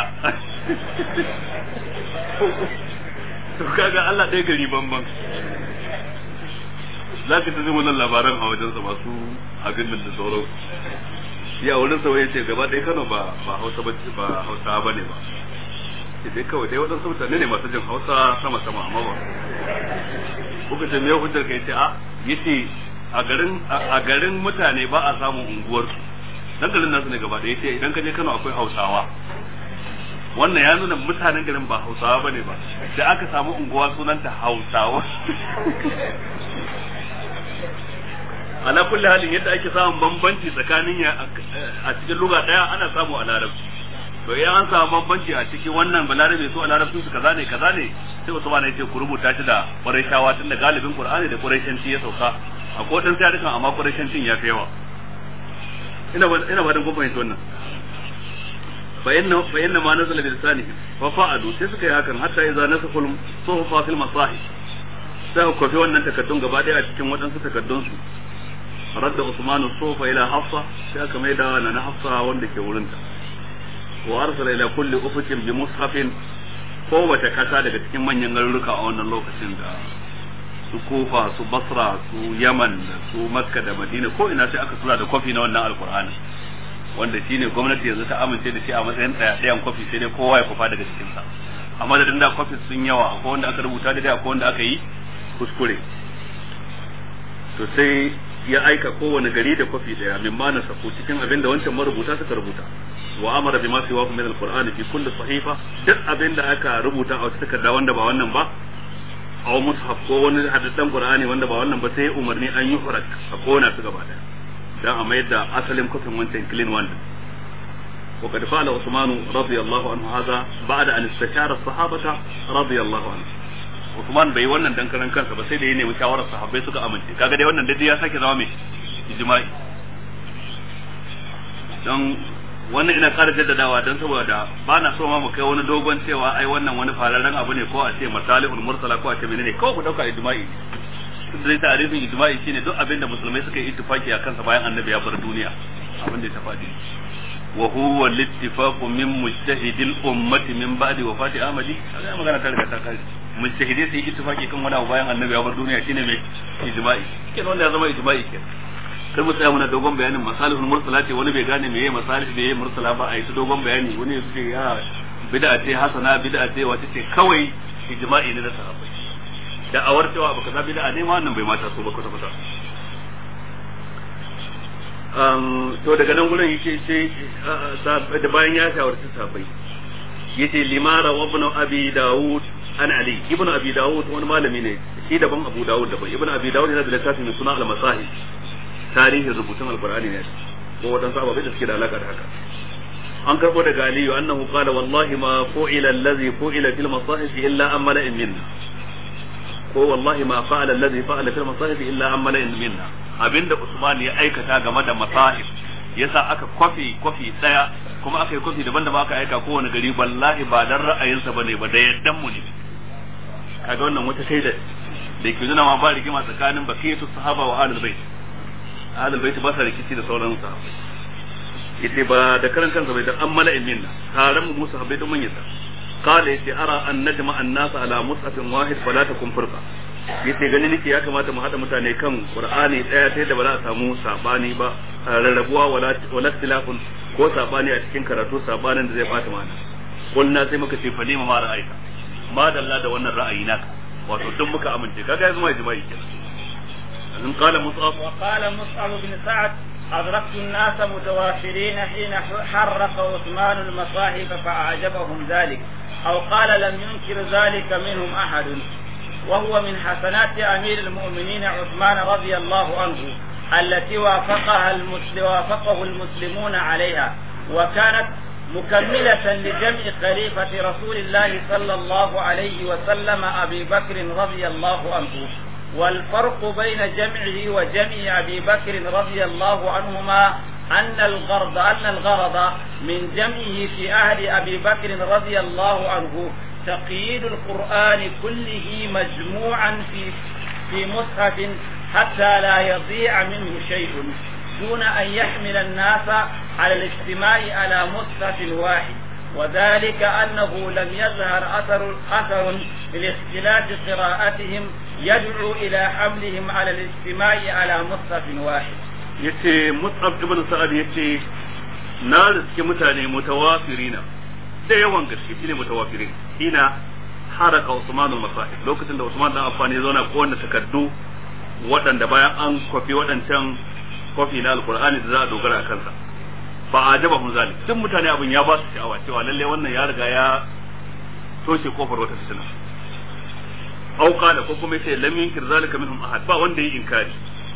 to kaga Allah ɗaya gari banban za ka tafi wannan labaran a wajensa masu abin da sauran shi a wurin sa yace gaba ɗaya Kano ba ba Hausa ba ba Hausa bane ba sai kawai dai waɗansu mutane ne masu jin Hausa sama sama amma ba kuka ce me hujjar kai ce a yace a garin a garin mutane ba a samun unguwar su dan garin nasu ne gaba da yace idan ka je Kano akwai Hausawa wannan ya nuna mutanen garin ba Hausawa bane ba da aka samu unguwa sunanta Hausawa ala kulli halin yadda ake samun bambanci tsakanin ya a cikin lugha daya ana samu a larabci to idan an samu bambanci a cikin wannan balarabe su a larabcin su kaza ne kaza ne sai wasu ba ne ce ku rubuta shi da quraishawa tun da galibin qur'ani da quraishanci ya sauka a kodin sai dukan amma quraishancin ya fi yawa ina ba ina ba dan kun fahimci wannan fa inna fa inna ma nazala bi lisanihi fa fa'alu sai suka yi hakan hatta idza nasakul suhufa fil masahif sai ku fi wannan takaddun gaba daya a cikin waɗansu takaddun su radda Usman suhufa ila Hafsa sai aka mai da na Hafsa wanda ke wurinta wa arsala ila kulli ufukin bi mushafin kowace kasa daga cikin manyan garuruka a wannan lokacin da su kofa su basra su yaman da su makka da madina ko ina sai aka tura da kwafi na wannan alkur'ani wanda shine gwamnati yanzu ta amince da shi a matsayin ɗaya ɗayan kwafi sai dai kowa ya kwafa daga cikinsa a madadin da kwafi sun yawa akwai wanda aka rubuta da akwai wanda aka yi kuskure to sai ya aika kowane gari da kwafi daya min ma nasafu cikin abin da wancan marubuta suka rubuta wa amara bima fi wa min alqur'ani fi kulli sahifa duk abin da aka rubuta a wata takarda wanda ba wannan ba aw mushaf ko wani hadisan qur'ani wanda ba wannan ba sai umarni an yi hurak a kona su gaba daya dan a mayar da asalin kwafin wancan clean one وقد فعل عثمان رضي الله عنه هذا بعد ان استشار الصحابه رضي الله عنهم Usman bai wannan dan karan kansa ba sai da ya nemi shawarar sahabbai suka amince kaga dai wannan dai ya sake zama mai ijma'i dan wannan ina ƙara jaddadawa dan saboda ba na so ma mu kai wani dogon cewa ai wannan wani fararen abu ne ko a ce masalihul mursala ko a ce menene kawai ku dauka ijma'i dai tarihin ijma'i shine duk abin da musulmai suka yi ittifaki a kansa bayan annabi ya bar duniya abin da ya tafadi wa huwa al-ittifaq min mujtahidil ummati min ba'di wafati ahmadi kaga magana ta riga ta kai mujtahidi sai ittifaki kan wani abu bayan annabi ya bar duniya shine mai ijma'i kenan wanda ya zama ijma'i kenan kar mu tsaya muna dogon bayanin masalihul mursala ce wani bai gane meye masalih meye mursala ba a yi ta dogon bayani wani ya ce ya bid'a ce hasana bid'a ce wata ce kawai ijma'i ne na sahabbai da awar cewa baka za bid'a ne ma wannan bai mata so ba kwata kwata to daga nan gurin yake ce da bayan ya shawarci sahabbai yace limara wa ibn abi daud an ali ibn abi daud wani malami ne shi daban abu daud daban ibn abi daud yana da littafi mai suna al-masahih tarihin rubutun alqur'ani ne ko wadansu ababai da suke da alaka da haka an karbo daga aliyu annahu qala wallahi ma fu'ila allazi fu'ila fil masahif illa an mala'in minna ko wallahi ma fa'ala allazi fa'ala fil masahif illa an mala'in minna abinda usman ya aikata game da masahif yasa aka kwafi kwafi daya kuma aka yi kwafi daban-daban aka aika kowane gari wallahi ba dan ra'ayinsa bane ba da yaddan mu ne kaga wannan wata shaida da ke nuna ma ba rigima tsakanin bakiyatu sahaba wa ahlul bait ahlul bait ba sa rikici da sauran sahabbai yace ba da karan kansa bai da an mala'in minna taron mu musu sahabbai don mun yadda qala yace ara an najma an-nas ala mus'afin wahid fala takum furqa yace gani nake ya kamata mu hada mutane kan qur'ani daya ta yadda ba za a samu sabani ba rarrabuwa wala wala tilafun ko sabani a cikin karatu sabanin da zai bata mana kulna sai muka ce falima ma ra'ayka ma dalla da wannan ra'ayi naka wato duk muka amince kaga yanzu mai jima'i kenan إن قال مصعب
وقال مصعب بن سعد أدركت الناس متوافرين حين حرق عثمان المصاحف فأعجبهم ذلك أو قال لم ينكر ذلك منهم أحد وهو من حسنات أمير المؤمنين عثمان رضي الله عنه التي وافقها المسلم وافقه المسلمون عليها وكانت مكملة لجمع خليفة رسول الله صلى الله عليه وسلم أبي بكر رضي الله عنه والفرق بين جمعه وجمع أبي بكر رضي الله عنهما أن الغرض أن الغرض من جمعه في عهد أبي بكر رضي الله عنه تقييد القرآن كله مجموعا في في مصحف حتى لا يضيع منه شيء دون أن يحمل الناس على الاجتماع على مصحف واحد وذلك أنه لم يظهر أثر أثر لاختلاف قراءتهم يدعو إلى حملهم على الاجتماع على مصحف واحد.
yace Mus'ab ibn Sa'ad yace na riske mutane mutawafirina da yawan gaske shine mutawafirin ina haraka Usman al-Masahib lokacin da Usman dan Affan ya zauna ko wanda takardu waɗanda bayan an kwafi waɗancan kwafi na alkur'ani da za a dogara a kansa fa ajaba hun zalik duk mutane abin ya ba su sha'awa cewa lalle wannan ya riga ya toshe kofar wata fitina aw qala ko kuma yace lam yunkir zalika minhum ahad ba wanda yi inkari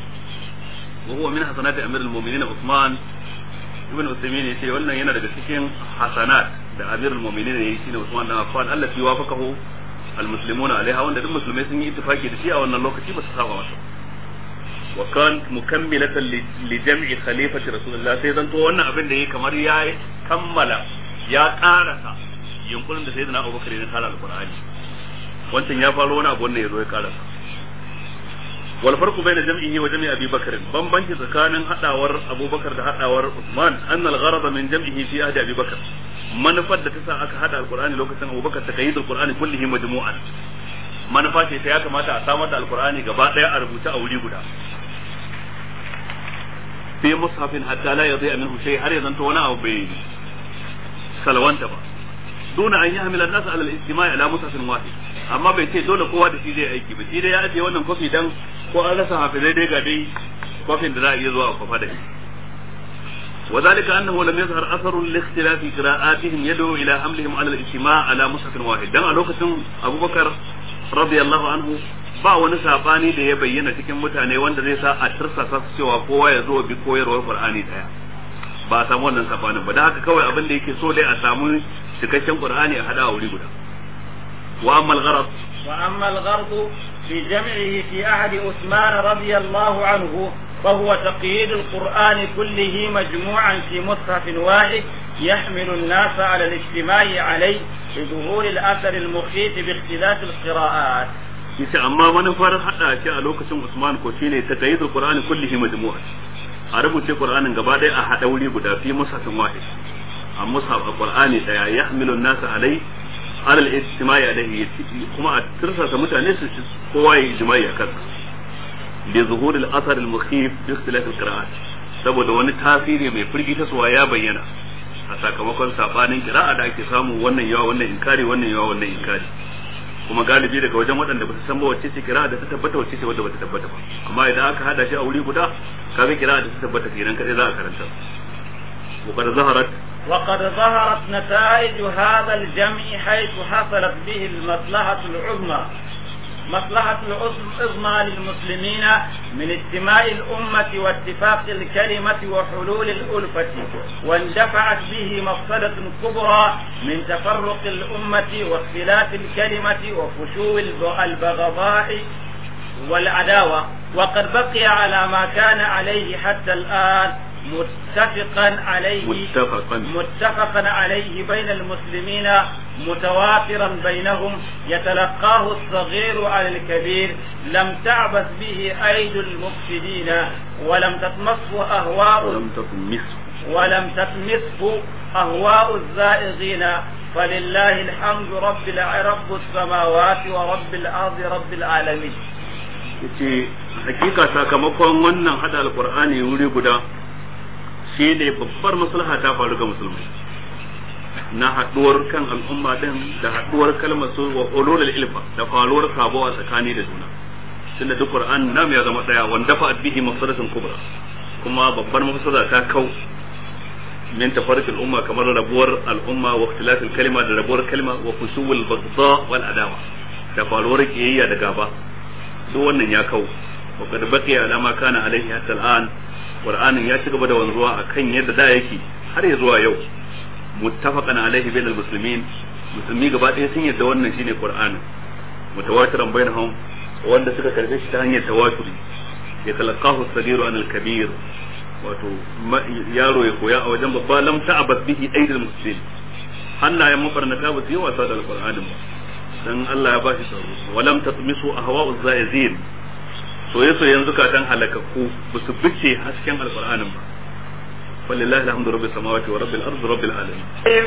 wa huwa min hasanati amir al-mu'minin Uthman ibn Uthaymeen yace wannan yana daga cikin hasanat da amir al-mu'minin ne shine Uthman dan Affan allati wafaqahu al-muslimuna alaiha wanda duk musulmai sun yi ittifaki da shi a wannan lokaci ba su saba masa wa kan mukammilatan li jam'i khalifati rasulullah sai zanto wannan abin da yake kamar ya kammala ya karasa yunkurin da sayyidina Abubakar ya tsara alqur'ani wancan ya faro wani abu wannan yazo ya karasa wal farqu bayna jam'ihi wa jam'i Abi Bakr bambanci tsakanin hadawar Abubakar da hadawar Uthman anna al-gharad min jam'ihi fi ahdi Abi Bakr manufar da ta sa aka hada alqur'ani lokacin abubakar ta kayyidul qur'ani kullihi majmu'an manufa ce ta ya kamata a samar da alqur'ani gaba daya a rubuta a wuri guda fi mushafin hatta la yadhi'a minhu shay har ya zanto wani abu bai salwanta ba duna an yahmila an-nas ala al-ijtima'i ala mushafin wahid amma bai ce dole kowa da shi zai aiki ba shi dai ya ajiye wannan kofi dan ko an rasa hafizai dai ga dai kofin da za a iya zuwa a kwafa da shi وذلك أنه لم يظهر أثر لاختلاف قراءاتهم يدعو إلى حملهم على الاجتماع على مصحف واحد دم لوكة أبو بكر رضي الله عنه ba wani sabani da ya bayyana cikin mutane wanda zai sa a tirsasa su cewa kowa ya zo bi koyarwar Qur'ani daya ba a samu wannan sabanin ba da haka kawai abin da yake so dai a samu cikakken Qur'ani a hada a wuri guda wa amma al-gharad
wa amma al-gharad fi jam'ihi fi ahdi Uthman radiyallahu anhu فهو تقييد القرآن كله مجموعا في مصحف واحد يحمل الناس على الاجتماع عليه لظهور الأثر المخيف باختلاف القراءات
yace amma manufar hada shi a lokacin Usman ko shine ta kayyid Qur'ani kullihi majmu'a a rubuce Qur'anin gaba ɗaya a hada wuri guda fi musafin wahid a musaf Qur'ani daya yahmilu an-nas alai ala al-ijtima'i alayhi kuma a tirsasa mutane su kowa ya ijma'i a kansa li zuhur al-athar al-mukhif bi ikhtilaf al-qira'at saboda wani tasiri mai firgita suwa ya bayyana a sakamakon sabanin kira'a da ake samu wannan yawa wannan inkari wannan yawa wannan inkari kuma galibi daga wajen waɗanda ba su san ba wacce ce kira da ta tabbata wacce ce wadda ba ta tabbata ba amma idan aka hada shi a wuri guda kaga kira da ta tabbata kenan kadai za a karanta وقد ظهرت
وقد ظهرت نتائج هذا الجمع حيث حصلت به المصلحة العظمى مصلحة العظمى للمسلمين من اجتماع الأمة واتفاق الكلمة وحلول الألفة واندفعت به مفسدة كبرى من تفرق الأمة واختلاف الكلمة وفشو البغضاء والعداوة وقد بقي على ما كان عليه حتى الآن متفقا عليه
متفقا
متفقا عليه بين المسلمين متوافرا بينهم يتلقاه الصغير على الكبير لم تعبث به أيدي المفسدين ولم تطمسه أهواء
ولم تطمسه
ولم تطمسه أهواء الزائغين فلله الحمد رب الع- رب السماوات ورب الأرض رب العالمين
yace hakika sakamakon wannan hada alqur'ani wuri guda shi ne babbar maslaha ta faru ga musulmai na haduwar kan al'umma din da haduwar kalmar su wa ulul ilfa da faruwar sabo a tsakani da juna tunda duk qur'an nam ya zama daya wanda fa bihi mafsadatun kubra kuma babbar mafsada ta kau min tafarruq al'umma kamar rabuwar al'umma wa ikhtilaf al-kalima da rabuwar kalma wa fusuwul baghdha wal adawa da faruwar kiyayya da gaba duk wannan ya kau wa qad baqiya ala ma kana alaihi hatta al'an qur'anin ya ci gaba da wanzuwa akan yadda da yake har ya zuwa yau muttafaqan alaihi bainal muslimin musulmi gaba ɗaya sun yadda wannan shine qur'anin mutawatiran bainahum wanda suka karbe shi ta hanyar tawaturi ya talaqahu as-sagiru an al-kabir wato yaro ya koya a wajen babba lam ta'abbas bihi aidil muslimin hannayen mabarnata ba su yi wasa da alqur'anin ba dan Allah ya bashi tsaro walam tatmisu ahwa'u zaizin soye soyen zukatan halakakku ba su bice hasken alqur'anin ba walillahi alhamdu rabbil samawati wa rabbil ardi rabbil alamin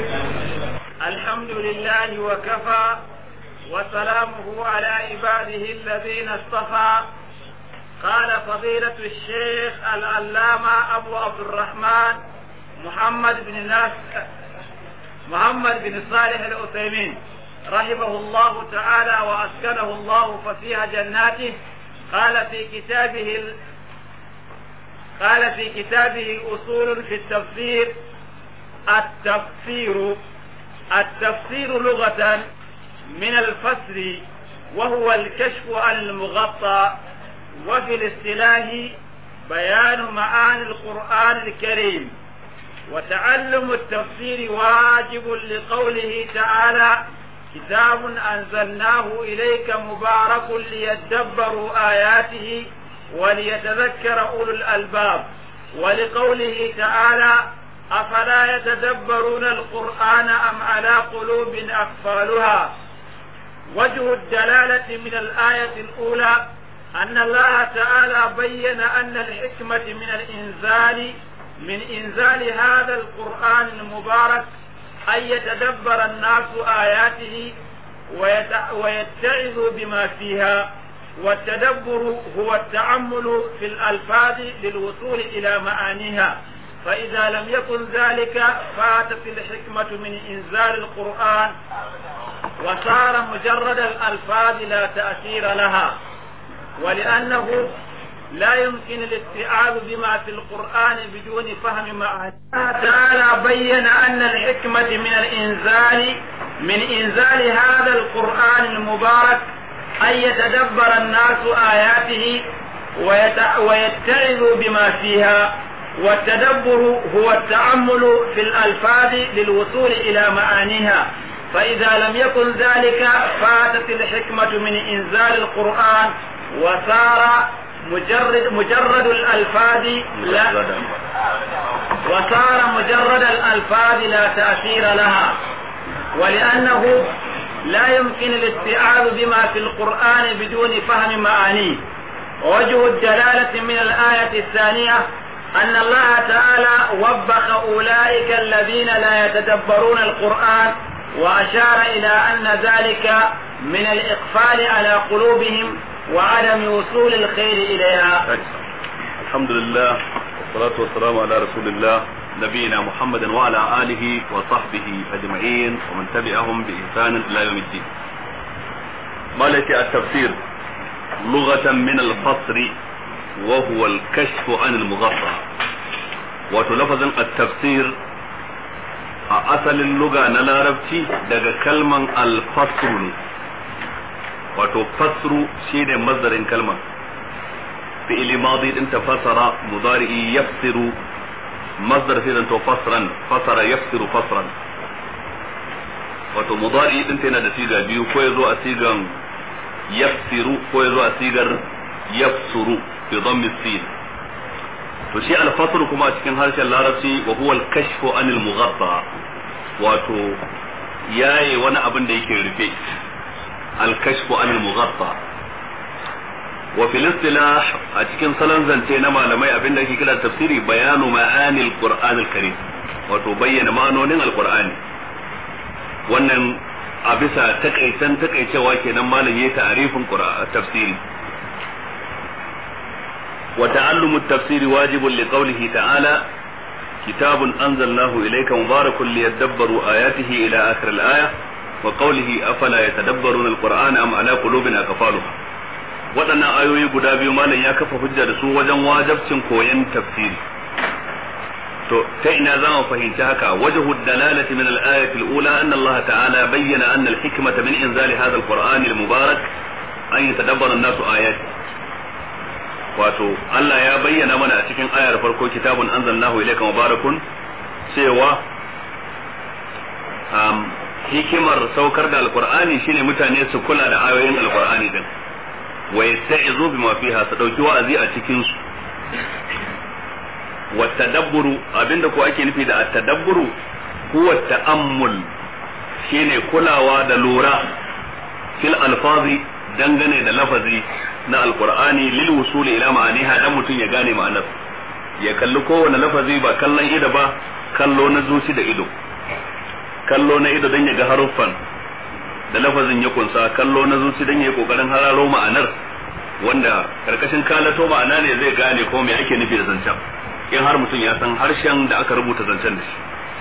الحمد لله وكفى وسلامه على عباده الذين اصطفى قال فضيلة الشيخ العلامة أبو عبد الرحمن محمد بن ناس محمد بن صالح العثيمين رحمه الله تعالى وأسكنه الله فسيح جناته قال في كتابه ال... قال في كتابه أصول في التفسير التفسير التفسير لغة من الفسر وهو الكشف عن المغطى وفي الاصطلاح بيان معاني القرآن الكريم وتعلم التفسير واجب لقوله تعالى كتاب أنزلناه إليك مبارك ليدبروا آياته وليتذكر أولو الألباب ولقوله تعالى أفلا يتدبرون القرآن أم على قلوب أقفالها وجه الدلالة من الآية الأولى أن الله تعالى بين أن الحكمة من الإنزال من إنزال هذا القرآن المبارك أن يتدبر الناس آياته ويتعظوا بما فيها والتدبر هو التأمل في الألفاظ للوصول إلى معانيها فإذا لم يكن ذلك فاتت الحكمة من إنزال القرآن وصار مجرد الألفاظ لا تأثير لها ولأنه لا يمكن الاستيعاب بما في القرآن بدون فهم معاني الله تعالى بين أن الحكمة من الإنزال من إنزال هذا القرآن المبارك أن يتدبر الناس آياته ويتعظوا بما فيها والتدبر هو التأمل في الألفاظ للوصول إلى معانيها فإذا لم يكن ذلك فاتت الحكمة من إنزال القرآن وصار مجرد مجرد الألفاظ لا وصار مجرد الألفاظ لا تأثير لها ولأنه لا يمكن الاستيعاب بما في القرآن بدون فهم معانيه ووجه الدلالة من الآية الثانية أن الله تعالى وبخ أولئك الذين لا يتدبرون القرآن وأشار إلى أن ذلك من الإقفال على قلوبهم وعدم وصول الخير إليها
الحمد لله والصلاة والسلام على رسول الله نبينا محمد وعلى آله وصحبه أجمعين ومن تبعهم بإحسان إلى يوم الدين مالك التفسير لغة من الفصر وهو الكشف عن المغطى وتلفظ التفسير أصل اللغة نلاربتي daga kalman alfasru ne wato fasru shine mazdarin kalmar fi'ili madi din tafasara mudari'i yafsiru masdar sai zanto fasran fasara yafsiru fasran wato mudari din yana da siga biyu ko yazo a sigan yafsiru ko yazo a sigar yafsuru bi dhammi sin to shi al-fasl kuma a cikin harshen larabci wa huwa al-kashfu anil mughatta wato yaye wani abin da yake rufe al-kashfu anil mughatta wa fil istilah a cikin salon zance na malamai abin da ake kira tafsiri bayanu ma'anil qur'an al-karim wato bayyana ma'anonin al-qur'ani wannan a bisa takaitan takaicewa kenan malam yayi ta'arifin tafsiri wa ta'allumu at-tafsiri wajibun li qawlihi ta'ala kitabun anzalnahu ilayka mubarakun liyadabbaru ayatihi ila akhir al-aya wa qawlihi afala yatadabbaruna al-qur'ana am ala qulubin aqfaluha waɗannan ayoyi guda biyu malam ya kafa hujja da su wajen wajabcin koyon tafsiri to ta ina za mu fahimci haka wajhu dalalati min al-ayati al-ula anna Allah ta'ala bayyana anna al-hikmata min inzali hadha al-Qur'an al-mubarak an yatadabbara an-nasu ayati wato Allah ya bayyana mana a cikin ayar farko kitabun anzalnahu ilayka mubarakun cewa um, hikimar saukar da alqur'ani shine mutane su kula da ayoyin alqur'ani din wa yasta'izu bima fiha su dauki wa'azi a cikin su wa tadabburu abinda ko ake nufi da at-tadabburu huwa ta'ammul shine kulawa da lura fil alfazi dangane da lafazi na alqur'ani lil wusul ila ma'aniha dan mutun ya gane ma'anar ya kalli kowane lafazi ba kallon ido ba kallo na zuci da ido kallo na ido dan ya ga haruffan da lafazin ya kunsa kallo na zuci dan ya yi kokarin hararo ma'anar wanda karkashin kalato ma'ana ne zai gane ko me ake nufi da zancen in har mutum ya san harshen da aka rubuta zancen da shi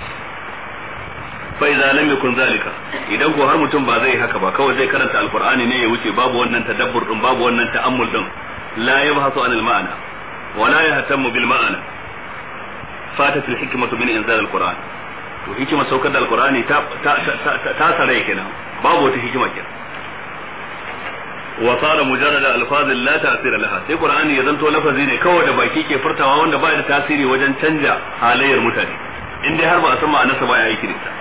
fa idza lam yakun zalika idan ko har mutum ba zai haka ba kawai zai karanta alqur'ani ne ya wuce babu wannan tadabbur din babu wannan ta'ammul din la yabhasu anil ma'ana wa la yahtammu bil ma'ana fatat al hikmatu min inzal alqur'an to hikima saukar da alqur'ani ta ta ta ta sarai kenan babu wata hikima kenan wa sara mujarrada alfazin la ta'sira laha sai qur'ani ya zanto lafazi ne kawai da baki ke furtawa wanda ba da tasiri wajen canja halayyar mutane in dai har ba a san ma'anarsa ba ya yi kirista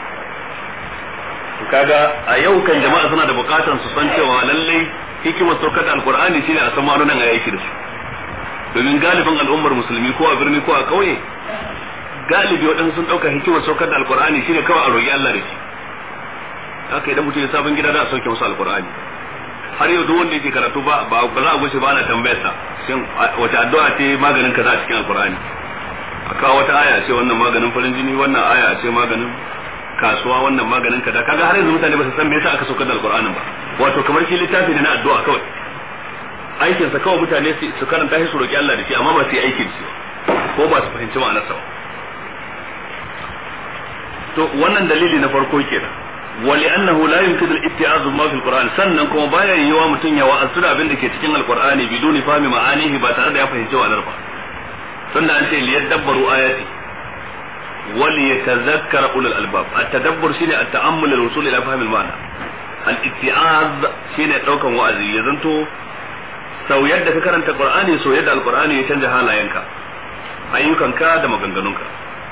kaga a yau kan jama'a suna da bukatan su san cewa lalle hikimar saukar da alqur'ani shine a san ma'anonin a yaki da su domin galibin al'ummar musulmi ko a birni ko a kauye galibi waɗansu sun ɗauka hikimar saukar da alqur'ani shine kawai a roƙi Allah da shi haka idan mutum ya sabon gida da a sauke masa alqur'ani har yau duk wanda yake karatu ba ba za a gushe ba ana tambayar sa shin wace addu'a ce maganin kaza a cikin alqur'ani a kawo wata aya ce wannan maganin farin jini wannan aya ce maganin kasuwa wannan maganin kaza kaga har yanzu mutane ba su san me yasa aka saukar da alqur'anin ba wato kamar shi littafi ne na addu'a kawai aikin sa kawai mutane su karanta shi su roki Allah da shi amma ba su yi aikin shi ko ba su fahimci ma'anarsa ba to wannan dalili na farko kenan ولأنه لا يمكن الاتعاظ ما في القرآن sannan kuma baya yiwa mutum ya wa'azu da abin da ke cikin alqur'ani biduni fahimi ma'anihi ba tare da ya fahimci wa'anar ba sannan an ce liyadabbaru ayati wal yatazakkara ulul albab at-tadabbur shine at-ta'ammul al-wusul ila fahmi al-ma'na al-itti'az shine daukan wa'azi ya zanto sau yadda ka karanta qur'ani sau yadda alqur'ani ya canja halayenka ayyukanka da maganganunka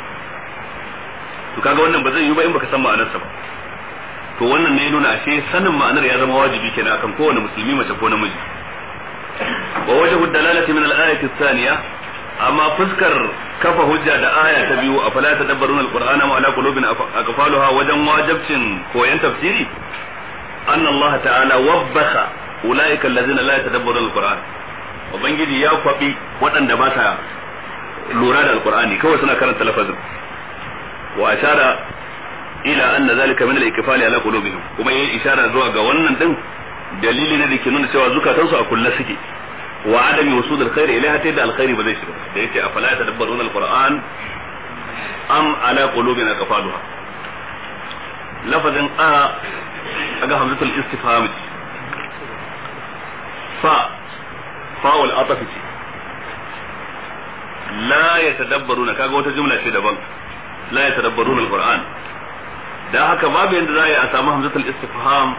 to kaga wannan ba zai yi ba in baka san ma'anarsa ba to wannan ne nuna ashe sanin ma'anar ya zama wajibi kenan akan kowane musulmi mace ko namiji wa wajhu dalalati min al-ayati ath-thaniya amma fuskar kafa hujja da aya ta biyu a fala tadabbaruna al-qur'ana wa ala qulubin aqfaluha wajen wajibcin koyan tafsiri anna Allah ta'ala wabbaka ulaika allazina la yatadabbaruna al-qur'an ubangiji ya kwabi waɗanda ba sa lura da al-qur'ani kawai suna karanta lafazin wa ashara ila anna zalika min al-ikfali ala qulubihim kuma yayi ishara zuwa ga wannan din dalili ne da ke nuna cewa zukatansu a kulle suke wa adami wusud al-khair ilaiha ta da al-khair ba zai shiga da yace afala tadabbaruna al-qur'an am ala qulubina qafaluha lafazin a aga hamzatul istifham fa fa'ul ataf ce la yatadabbaruna kaga wata jumla ce daban la yatadabbaruna al-qur'an da haka babu yanda za a yi a samu hamzatul istifham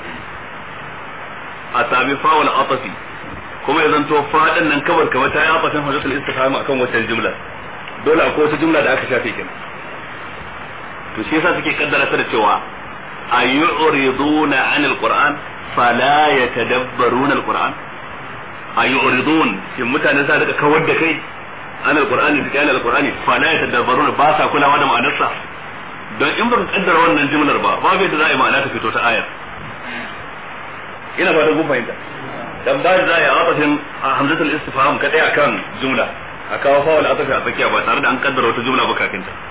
a sami fawal atafi kuma ya zanto fadin nan kabar kamar ta yi atafin hamzatul istifham akan wata jumla dole akwai wata jumla da aka shafe kenan to shi yasa suke kaddara ta da cewa ayuriduna anil qur'an fala yatadabbaruna alquran ayuridun shin mutane sa daga kawar da kai anil qur'ani da kayan alqur'ani fala yatadabbaruna ba sa kulawa da ma'anarsa don in baka kaddara wannan jimlar ba babu yadda za a yi ma'ana ta fito ta ayar ina ba da kun fahimta dan ba za a yi atafin hamzatul istifham kadai akan jumla a kawo fawal atafi a tsakiya ba tare da an kaddara wata jumla ba kafin ta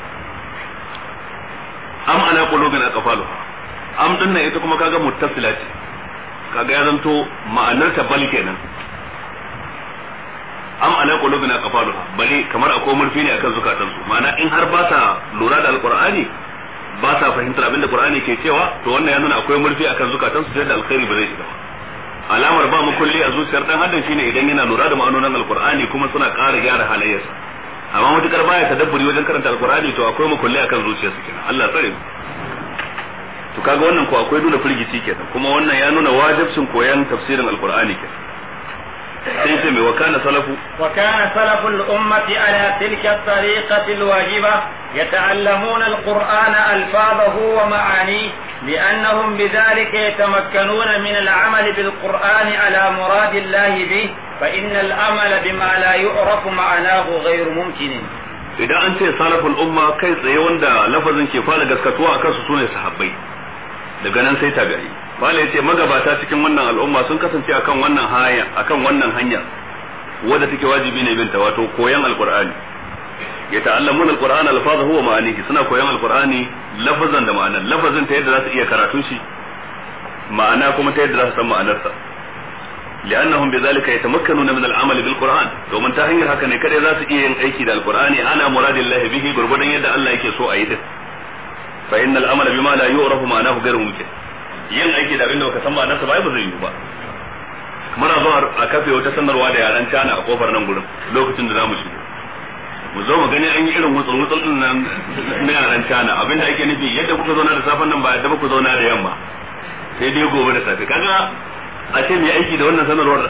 am ala qulubin aqfaluha am din nan ita kuma kaga muttasila ce kaga ya zanto ma'anar ta bal kenan am ala qulubina qafaluha bali kamar akwai murfi ne akan zukatansu ma'ana in har ba sa lura da alqur'ani ba sa fahimtar abin da qur'ani ke cewa to wannan ya nuna akwai murfi akan zukatansu sai da alkhairi ba zai shiga ba alamar ba mu kulli a zuciyar dan adam shine idan yana lura da ma'anonin alqur'ani kuma suna ƙara gyara halayyarsa amma matukar baya tadabburi wajen karanta alqur'ani to akwai mu kulli akan zuciyarsa kenan Allah tsare mu to kaga wannan ko akwai nuna firgici kenan kuma wannan ya nuna wajibcin koyan tafsirin alqur'ani kenan sai ce mai wakana salafu
وكان سلف الأمة على تلك الطريقة الواجبة يتعلمون القرآن ألفاظه ومعانيه لأنهم بذلك يتمكنون من العمل بالقرآن على مراد الله به فإن الأمل بما لا يعرف معناه غير ممكن
idan an ce salaful umma kai tsaye wanda lafazin ke fara gaskatuwa a kansu sune sahabbai daga nan sai tabi'i bala yace magabata cikin wannan al'umma sun kasance akan wannan hanya akan wannan hanya wadda take wajibi ne binta wato koyan alqur'ani yata'allamuna alqur'ana alfazahu wa ma'anihi suna koyan alqur'ani lafazan da ma'anan lafazin ta yadda za su iya karatun shi ma'ana kuma ta yadda za su san ma'anarsa لأنهم بذلك يتمكنون من العمل بالقرآن ومن تهنير هكا نكره ذات إيه أيكي القرآن على مراد الله به بربنا يد الله يكي سوء أيده فإن العمل بما لا يعرف معناه غير ممكن yin aiki da abinda baka san ba nasa ba ba zai yi ba muna zuwa a kafe wata sanarwa da yaran cana a kofar nan gurin lokacin da zamu shigo mu zo mu gani an yi irin wutsul wutsul din nan na yaran cana abinda ake nufi yadda kuka zauna da safen nan ba yadda kuka zauna da yamma sai dai gobe da safe kaga a ce mai aiki da wannan sanarwar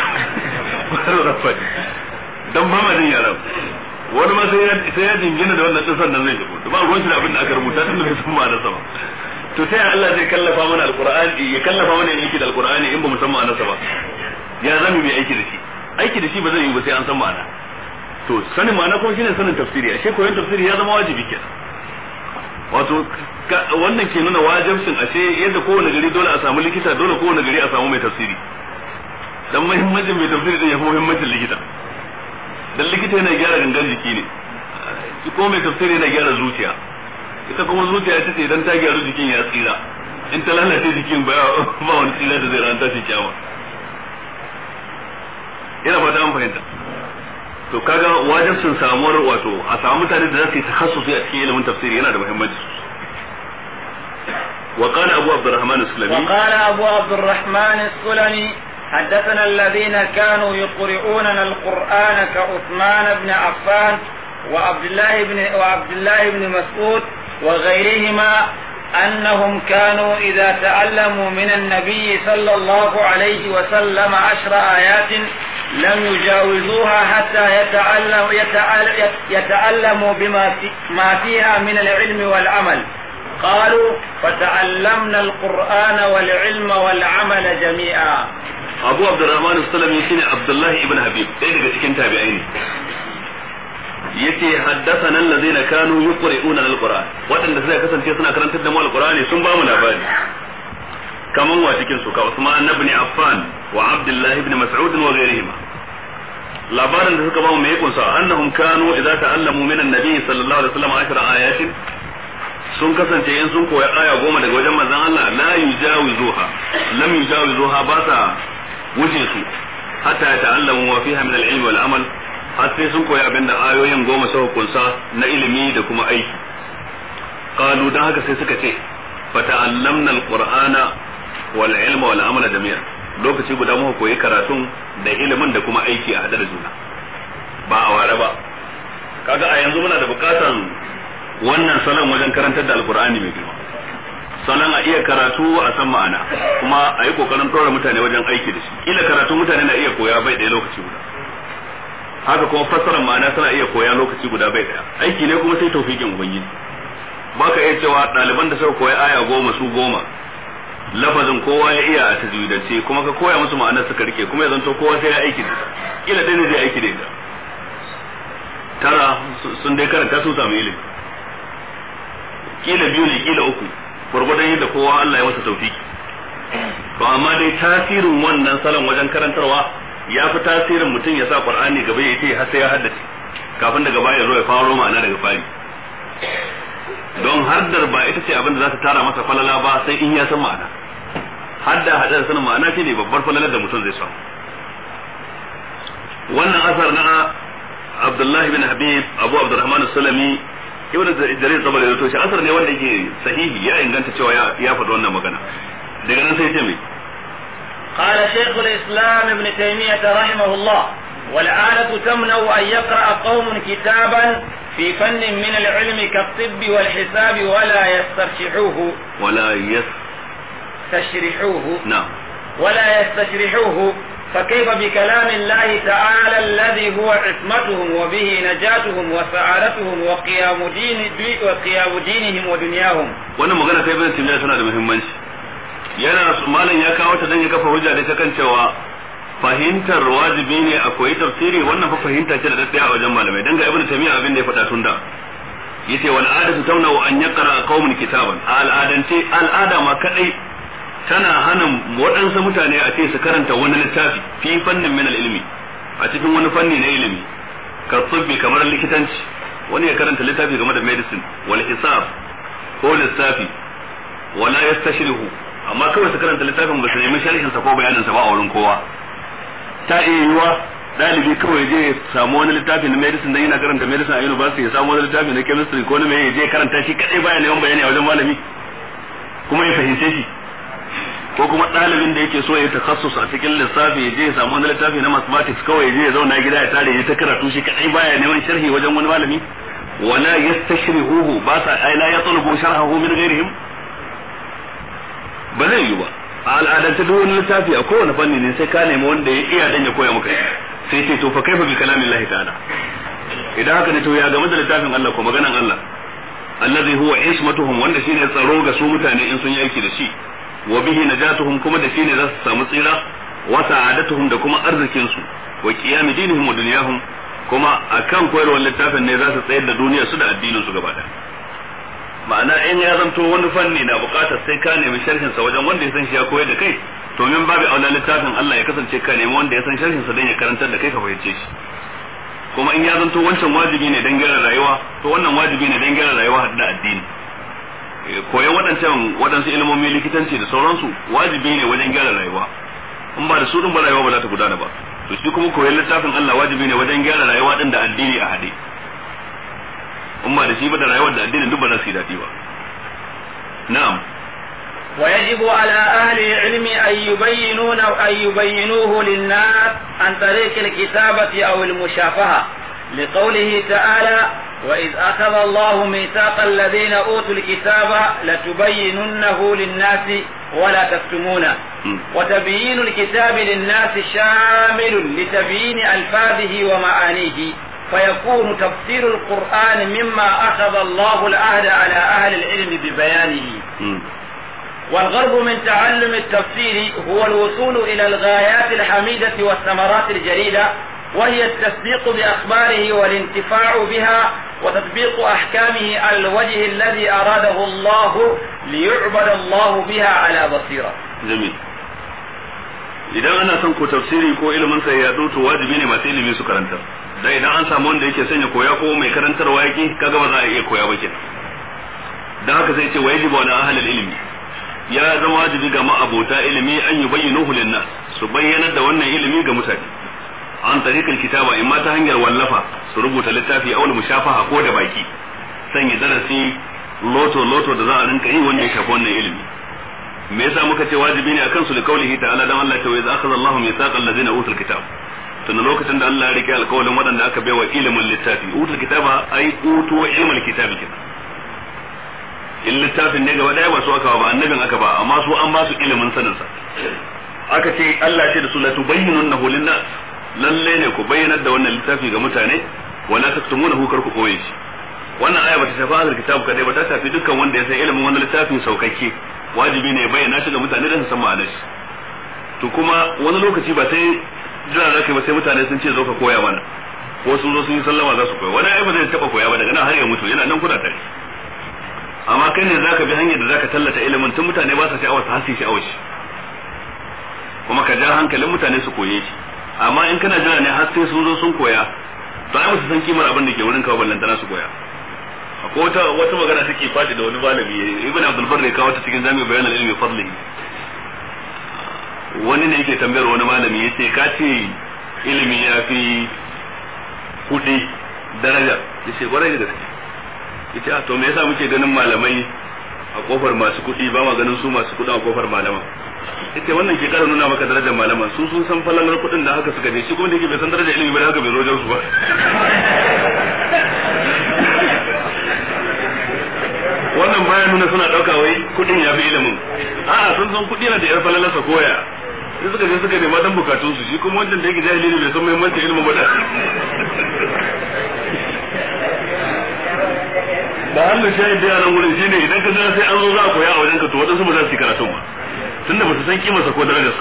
dan ba ma jin yaran wani ma sai ya jingina da wannan disan nan zai shigo ba ruwan shi da abin da aka rubuta tun da bai san ma'anar sa ba to sai Allah zai kallafa mana alqur'ani ya kallafa mana yin aiki da alqur'ani in ba mu san ma'anarsa ba ya zama mai aiki da shi aiki da shi ba zai yi ba sai an san ma'ana to sanin ma'ana kuma shine sanin tafsiri ashe koyon tafsiri ya zama wajibi kenan wato wannan ke nuna wajibcin ashe yadda kowane gari dole a samu likita dole kowane gari a samu mai tafsiri dan muhimmancin mai tafsiri din ya fi muhimmancin likita dan likita yana gyara gangan jiki ne ko mai tafsiri yana gyara zuciya ita kuma zuciya ita ce idan ta gyaru jikin ya tsira in ta lalace jikin ba ba wani tsira da zai ran tashi kyawa ina fata an fahimta to kaga wajibcin samuwar wato a samu mutane da za su yi takhassusi a cikin ilimin tafsiri yana da muhimmanci وقال أبو عبد الرحمن السلمي
وقال أبو عبد الرحمن السلمي حدثنا الذين كانوا يقرؤوننا القرآن كعثمان بن عفان وعبد الله بن وعبد الله بن مسعود وغيرهما أنهم كانوا إذا تعلموا من النبي صلى الله عليه وسلم عشر آيات لم يجاوزوها حتى يتعلم يتعلم يتعلموا بما في ما فيها من العلم والعمل قالوا فتعلمنا القرآن والعلم والعمل جميعا
أبو عبد الرحمن السلمي شيني عبد الله ابن حبيب ɗaya daga cikin tabi'ai ne yace haddathana allazina kanu yuqri'una alquran waɗanda suka kasance suna karantar da mu alqurani sun ba mu labari kaman wa cikin su ka Usman ibn Affan wa Abdullah ibn Mas'ud wa ghayrihima labarin da suka ba mu me kunsa annahum kanu idza ta'allamu min an-nabi sallallahu alaihi wasallam ashra ayatin sun kasance in sun koya aya goma daga wajen manzon Allah la yujawizuha lam yujawizuha ba sa wuce su hatta ya ta'allamu wa fiha min al-ilm wal amal har sai sun koyi abinda ayoyin goma suka kunsa na ilimi da kuma aiki qalu dan haka sai suka ce fa ta'allamna al-qur'ana wal ilma wal amala jami'a lokaci guda muka koyi karatun da ilimin da kuma aiki a hada da juna ba a ware ba kaga a yanzu muna da bukatan wannan salon wajen karantar da alkur'ani mai girma salon a iya karatu a san ma'ana kuma a yi kokarin ɗora mutane wajen aiki da shi kila karatu mutane na iya koya bai ɗaya lokaci guda haka kuma fassarar ma'ana tana iya koya lokaci guda bai ɗaya aiki ne kuma sai taufikin ubangiji ba ka iya cewa ɗaliban da suka koya aya goma su goma lafazin kowa ya iya a tajwidance kuma ka koya musu ma'anar suka rike kuma ya zanto kowa sai ya aiki da ita kila ɗaya ne zai aiki da ita tara sun dai karanta sun samu ilimi kila biyu ne kila uku gwargwadon yadda kowa Allah ya masa taufiki to amma dai tasirin wannan salon wajen karantarwa ya fi tasirin mutum ya sa Qur'ani gaba ya ce har sai ya haddace kafin daga baya zo ya faro ma'ana daga fari don haddar ba ita ce abin da za ta tara masa falala ba sai in ya san ma'ana hadda hadda sanin ma'ana shine babbar falalar da mutum zai samu wannan asar na Abdullahi bin Habib Abu Abdurrahman Sulami ibn jarir tabari da to shi asar ne wanda yake sahihi ya inganta cewa ya faɗi wannan magana daga nan sai ce mai
قال شيخ الإسلام ابن تيمية رحمه الله والآلة تمنع أن يقرأ قوم كتابا في فن من العلم كالطب والحساب ولا يسترشحوه
ولا يس
تشرحوه
نعم
ولا يستشرحوه فكيف بكلام الله تعالى الذي هو عصمتهم وبه نجاتهم وسعادتهم وقيام دين وقيام دينهم ودنياهم
wannan magana ta ibn timiya tana da muhimmanci yana malam ya kawo ta dan ya kafa hujja da ta kan cewa fahimtar wajibi ne a koyi tafsiri wannan fa fahimta ce da daddaya a wajen malamai dan ga ibn timiya abin da ya faɗa tun da yace wal adatu tamna an yaqra qaumun kitaban al'adance al'ada ma kadai tana hana waɗansu mutane a ce su karanta wani littafi fi fannin min ilimi a cikin wani fanni na ilimi ka tsubbi kamar likitanci wani ya karanta littafi game da medicine wal hisab ko lissafi wala yastashrihu amma kawai su karanta littafin ba su nemi sharhin sa ko bayanin sa ba a wurin kowa ta iya yiwa dalibi kawai je ya samu wani littafi na medicine dan yana karanta medicine a university ya samu wani littafi na chemistry ko na me ya je karanta shi kadai baya neman bayani a wajen malami kuma ya fahimce shi ko kuma ɗalibin da yake so ya takassus a cikin lissafi ya je ya samu wani littafi na mathematics kawai ya je ya zauna gida ya tare ya ta karatu shi kadai baya neman sharhi wajen wani malami wala yastashrihuhu ba sa ai la yatlubu sharhahu min ghairihim ba zai yi ba a al'adance duk wani littafi a kowane fanni ne sai ka nemi wanda ya iya dan ya koya maka sai ce to fa kaifa bi kalamillahi ta'ala idan haka ne to ya game da littafin Allah ko maganan Allah allazi huwa ismatuhum wanda shine tsaro ga su mutane in sun yi aiki da shi wa bihi najatuhum kuma da shine za su samu tsira wa sa'adatuhum da kuma arzikin su wa qiyam dinihim wa dunyahum kuma akan koyarwar littafin ne za su tsayar da duniyar su da addinin su gaba daya ma'ana in ya zanto wani fanni na bukatar sai ka nemi sharhin sa wajen wanda ya san shi ya koyar da kai to min babu aula littafin Allah ya kasance ka nemi wanda ya san sharhin sa dan ya karantar da kai ka fahimce shi kuma in ya zanto wancan wajibi ne dan gyara rayuwa to wannan wajibi ne dan gyara rayuwa da addini koyan waɗancan waɗansu ilmomi likitanci da sauransu wajibi ne wajen gyara rayuwa in ba da su din ba rayuwa ba za ta gudana ba to shi kuma koyan littafin Allah wajibi ne wajen gyara rayuwa din da addini a haɗe in ba da shi ba da rayuwar da addinin duk ba za su yi daɗi ba na'am
ويجب على أهل العلم أن يبينون أن يبينوه للناس عن طريق الكتابة أو المشافهة لقوله تعالى وإذ أخذ الله ميثاق الذين أوتوا الكتاب لتبيننه للناس ولا تكتمونه وتبيين الكتاب للناس شامل لتبيين ألفاظه ومعانيه فيكون تفسير القرآن مما أخذ الله العهد على أهل العلم ببيانه والغرض من تعلم التفسير هو الوصول إلى الغايات الحميدة والثمرات الجليلة وهي التصديق بأخباره والانتفاع بها وتطبيق أحكامه على الوجه الذي أراده الله ليعبد الله بها على بصيرة
جميل idan ana son ko tafsiri ko ilimin sa ya to wajibi ne masu ilimi su karanta dan idan an samu wanda yake sanya koya ko mai karantarwa yake kaga ba za a iya koya ba kenan dan haka sai ce wajibu ala ahli ilmi ya zama wajibi ga ma'abota ilimi an yi bayyanuhu linnas su bayyanar da wannan ilimi ga mutane an tariqal kitaba in ma ta hanyar wallafa su rubuta littafi aul mushafaha ko da baki sanya darasi loto loto da za a rinka yi wanda ya shafi wannan ilimi me yasa muka ce wajibi ne akan su da kaulihi ta'ala dan Allah ta waiza akhadha Allahu mithaqal ladina utul kitab tun lokacin da Allah ya rike alƙawarin waɗanda aka baiwa ilimin littafi utul kitaba ai utu ilmul kitabi kenan in littafin ne gaba daya ba su aka ba annabin aka ba amma su an ba su ilimin sanin sa aka ce Allah ce da su la tubayyinunnahu linnas lalle ne ku bayyanar da wannan littafi ga mutane wala taktumunahu kar ku koye shi wannan aya bata shafi ahlul kitab kadai ba ta shafi dukkan wanda ya san ilimin wannan littafin saukakke wajibi ne ya bayyana shi ga mutane da su san ma'anar shi to kuma wani lokaci ba sai jira zaka ba sai mutane sun ce zo ka koya mana ko sun zo sun yi sallama za su koya wani ai ba zai taba koya ba daga nan har ya mutu yana nan kuna tare amma kai ne zaka bi hanyar da zaka tallata ilimin tun mutane ba sa sha'awar har su sha'awar shi kuma ka ja hankalin mutane su koye shi amma in kana jira ne har sai sun zo sun koya to ai musu san kimar abin da ke wurin kawo ballantana su koya akwai wata wata magana take fadi da wani malami ibn abdul barri kawo ta cikin jami'u bayan ilmi fadlihi wani ne yake tambayar wani malami yace ka ce ilimi ya fi kudi daraja yace kwarai da gaske yace a to me yasa muke ganin malamai a kofar masu kuɗi ba ma ganin su masu kuɗin a kofar malaman yace wannan ke kara nuna maka darajar malaman su sun san falalar kuɗin da haka suka je shi kuma da yake bai san darajar ilimi ba da haka bai zo wajen su ba wannan bayan nuna suna ɗauka wai kuɗin ya fi ilimin a'a sun san kuɗi na da yar falalarsa koya sai suka je suka nema dan bukatun su shi kuma wancan da yake jahili ne bai san muhimmancin ilimin ba da da hannun shahid da yaran wurin shine idan ka jira sai an zo za a koya a wajen ka to wadansu ba za su yi karatun ba tunda ba su san kimarsa ko darajarsa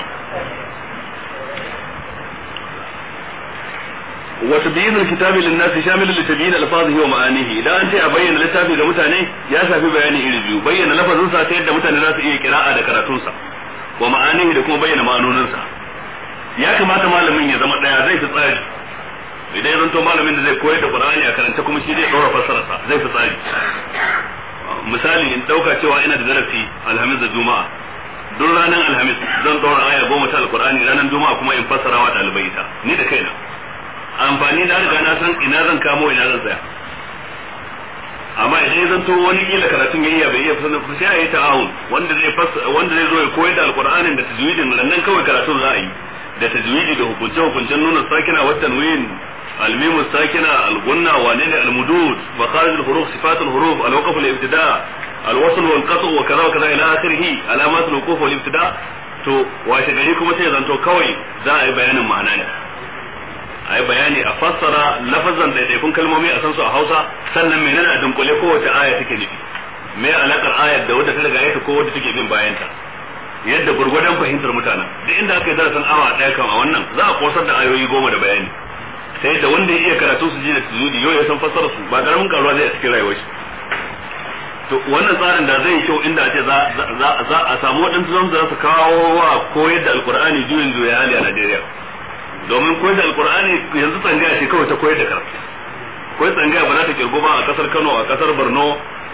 wa tabyin alkitabi lin-nasi shamil li tabyin alfazihi wa ma'anihi idan an ce a bayyana littafi ga mutane ya shafi bayani iri biyu bayyana lafazin sa ta yadda mutane za su iya kira'a da karatun sa wa ma'anihi da kuma bayyana ma'anonin sa ya kamata malamin ya zama daya zai fi tsari idan ya zanto malamin da zai koyar da Qur'ani a karanta kuma shi zai ɗora fassararsa zai fi tsari misali in ɗauka cewa ina da darasi alhamis da juma'a duk ranar alhamis zan ɗora aya goma ta alqur'ani ranar juma'a kuma in fassara wa ɗalibai ita ni da kaina amfani da riga na san ina zan kamo ina zan tsaya amma idan ya zanto wani kila karatun ya iya bai iya fassara sai a yi ta'awun wanda zai wanda zai zo ya koyar da alqur'anin da tajwidin nan kawai karatun za a yi da tajwidi da hukunce hukuncen nuna sakina wa tanwin الميم الساكنة الغنة ونين المدود مخارج الحروف صفات الحروف الوقف الابتداء الوصل والقطع وكذا وكذا إلى آخره علامات الوقوف والابتداء to washe gari kuma sai zanto kawai za a yi bayanin ma'ana ne a yi bayani a fassara lafazan ɗaiɗaikun kalmomi a san su a hausa sannan menene a dunkule kowace aya take nufi me alakar ayar da wadda ta riga ta ko wadda take bin bayanta yadda gurgurdan fahimtar mutanen duk inda aka yi darasin awa ɗaya kan a wannan za a kosar da ayoyi goma da bayani ta yadda wanda ya iya karatu su ji da sujudi yau ya san fassara su ba karamin karuwa zai a cikin rayuwar shi to wannan tsarin da zai kyau inda ce za a samu waɗansu zan za su kawo wa koyar da alkur'ani juyin juya hali a Najeriya domin koyar da alkur'ani yanzu tsangaya ce kawai ta koyar da karatu koyar tsangaya ba za ta kirgo ba a kasar Kano a kasar Borno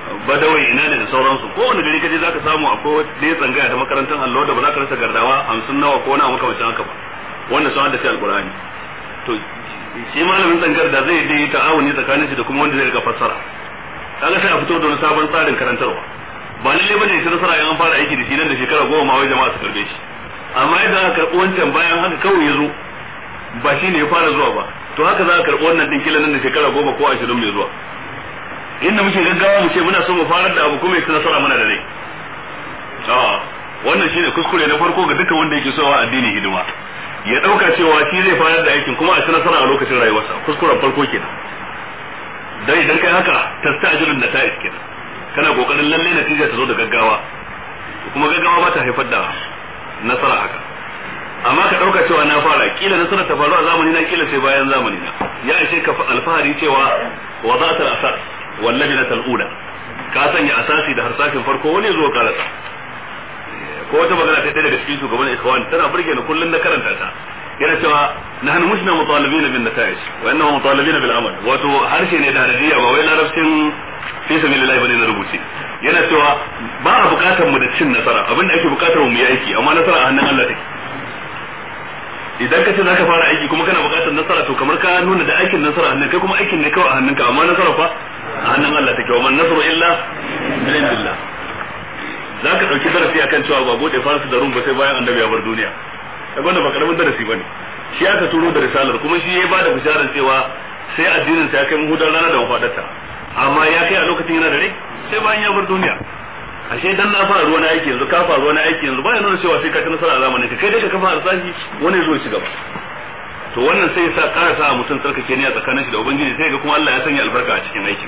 badawai ina ne da sauransu ko wani gari kaje zaka samu akwai wata tsangaya ta makarantar allo da ba za ka rasa gardawa hamsin nawa ko na makamacin haka ba wanda sun haddace alkur'ani to shi malamin tsangar da zai yi ta'awuni tsakanin shi da kuma wanda zai rika fassara kaga sai a fito da wani sabon tsarin karantarwa ba lalle bane shi nasara yan fara aiki da shi nan da shekara goma ma wai jama'a su karbe shi amma yadda aka karɓi wancan bayan haka kawai ya zo ba shi ne ya fara zuwa ba to haka za a karɓi wannan din kila nan da shekara goma ko ashirin mai zuwa inda muke gaggawa mu ce muna so mu farar da abu kuma ya nasara mana da rai wannan shine kuskure na farko ga dukkan wanda yake so wa addini hidima ya dauka cewa shi zai fara da aikin kuma a ci nasara a lokacin rayuwarsa kuskuren farko kenan dan idan kai haka tastajilun nata'is kenan kana kokarin lalle natija ta zo da gaggawa kuma gaggawa ba ta haifar da nasara haka amma ka dauka cewa na fara kila nasara ta faru a zamani na kila sai bayan zamani na ya ishe ka alfahari cewa wada'atul asas wallahi na tal'ula ka sanya asasi da harsashin farko wani zo karasa ko wata magana ta ɗaya daga cikin shugaban ikhwan tana burge ni kullun na karanta ta yana cewa nahnu mushna mutalibina bin nata'ij wa innahu mutalibina bil amal wato harshe ne da hadiya ba wai larabcin fi sabilillah bane na rubuce yana cewa ba a bukatar mu da cin nasara abinda ake bukatar mu yi aiki amma nasara a hannun Allah take idan ka ce zaka fara aiki kuma kana bukatar nasara to kamar ka nuna da aikin nasara a hannun kai kuma aikin ne kawai a hannunka amma nasara fa a hannun Allah take wa man nasru illa min indillah za ka ɗauki darasi akan cewa ba bude farsu da rum ba sai bayan annabi ya bar duniya kaga wanda ba karamin darasi bane shi aka turo da risalar kuma shi ya bada bisharar cewa sai addinin sa ya kai muhudar rana da mafadarta amma ya kai a lokacin yana da rai sai bayan ya bar duniya ashe dan na fara ruwan aiki yanzu ka fara ruwan aiki yanzu bayan nuna cewa sai ka ci nasara a zamanin ka kai dai ka kafa harsashi wani zo ci gaba to wannan sai ya sa ƙara sa mutum tsarkake ne a tsakanin shi da ubangiji sai ga kuma Allah ya sanya albarka a cikin aikin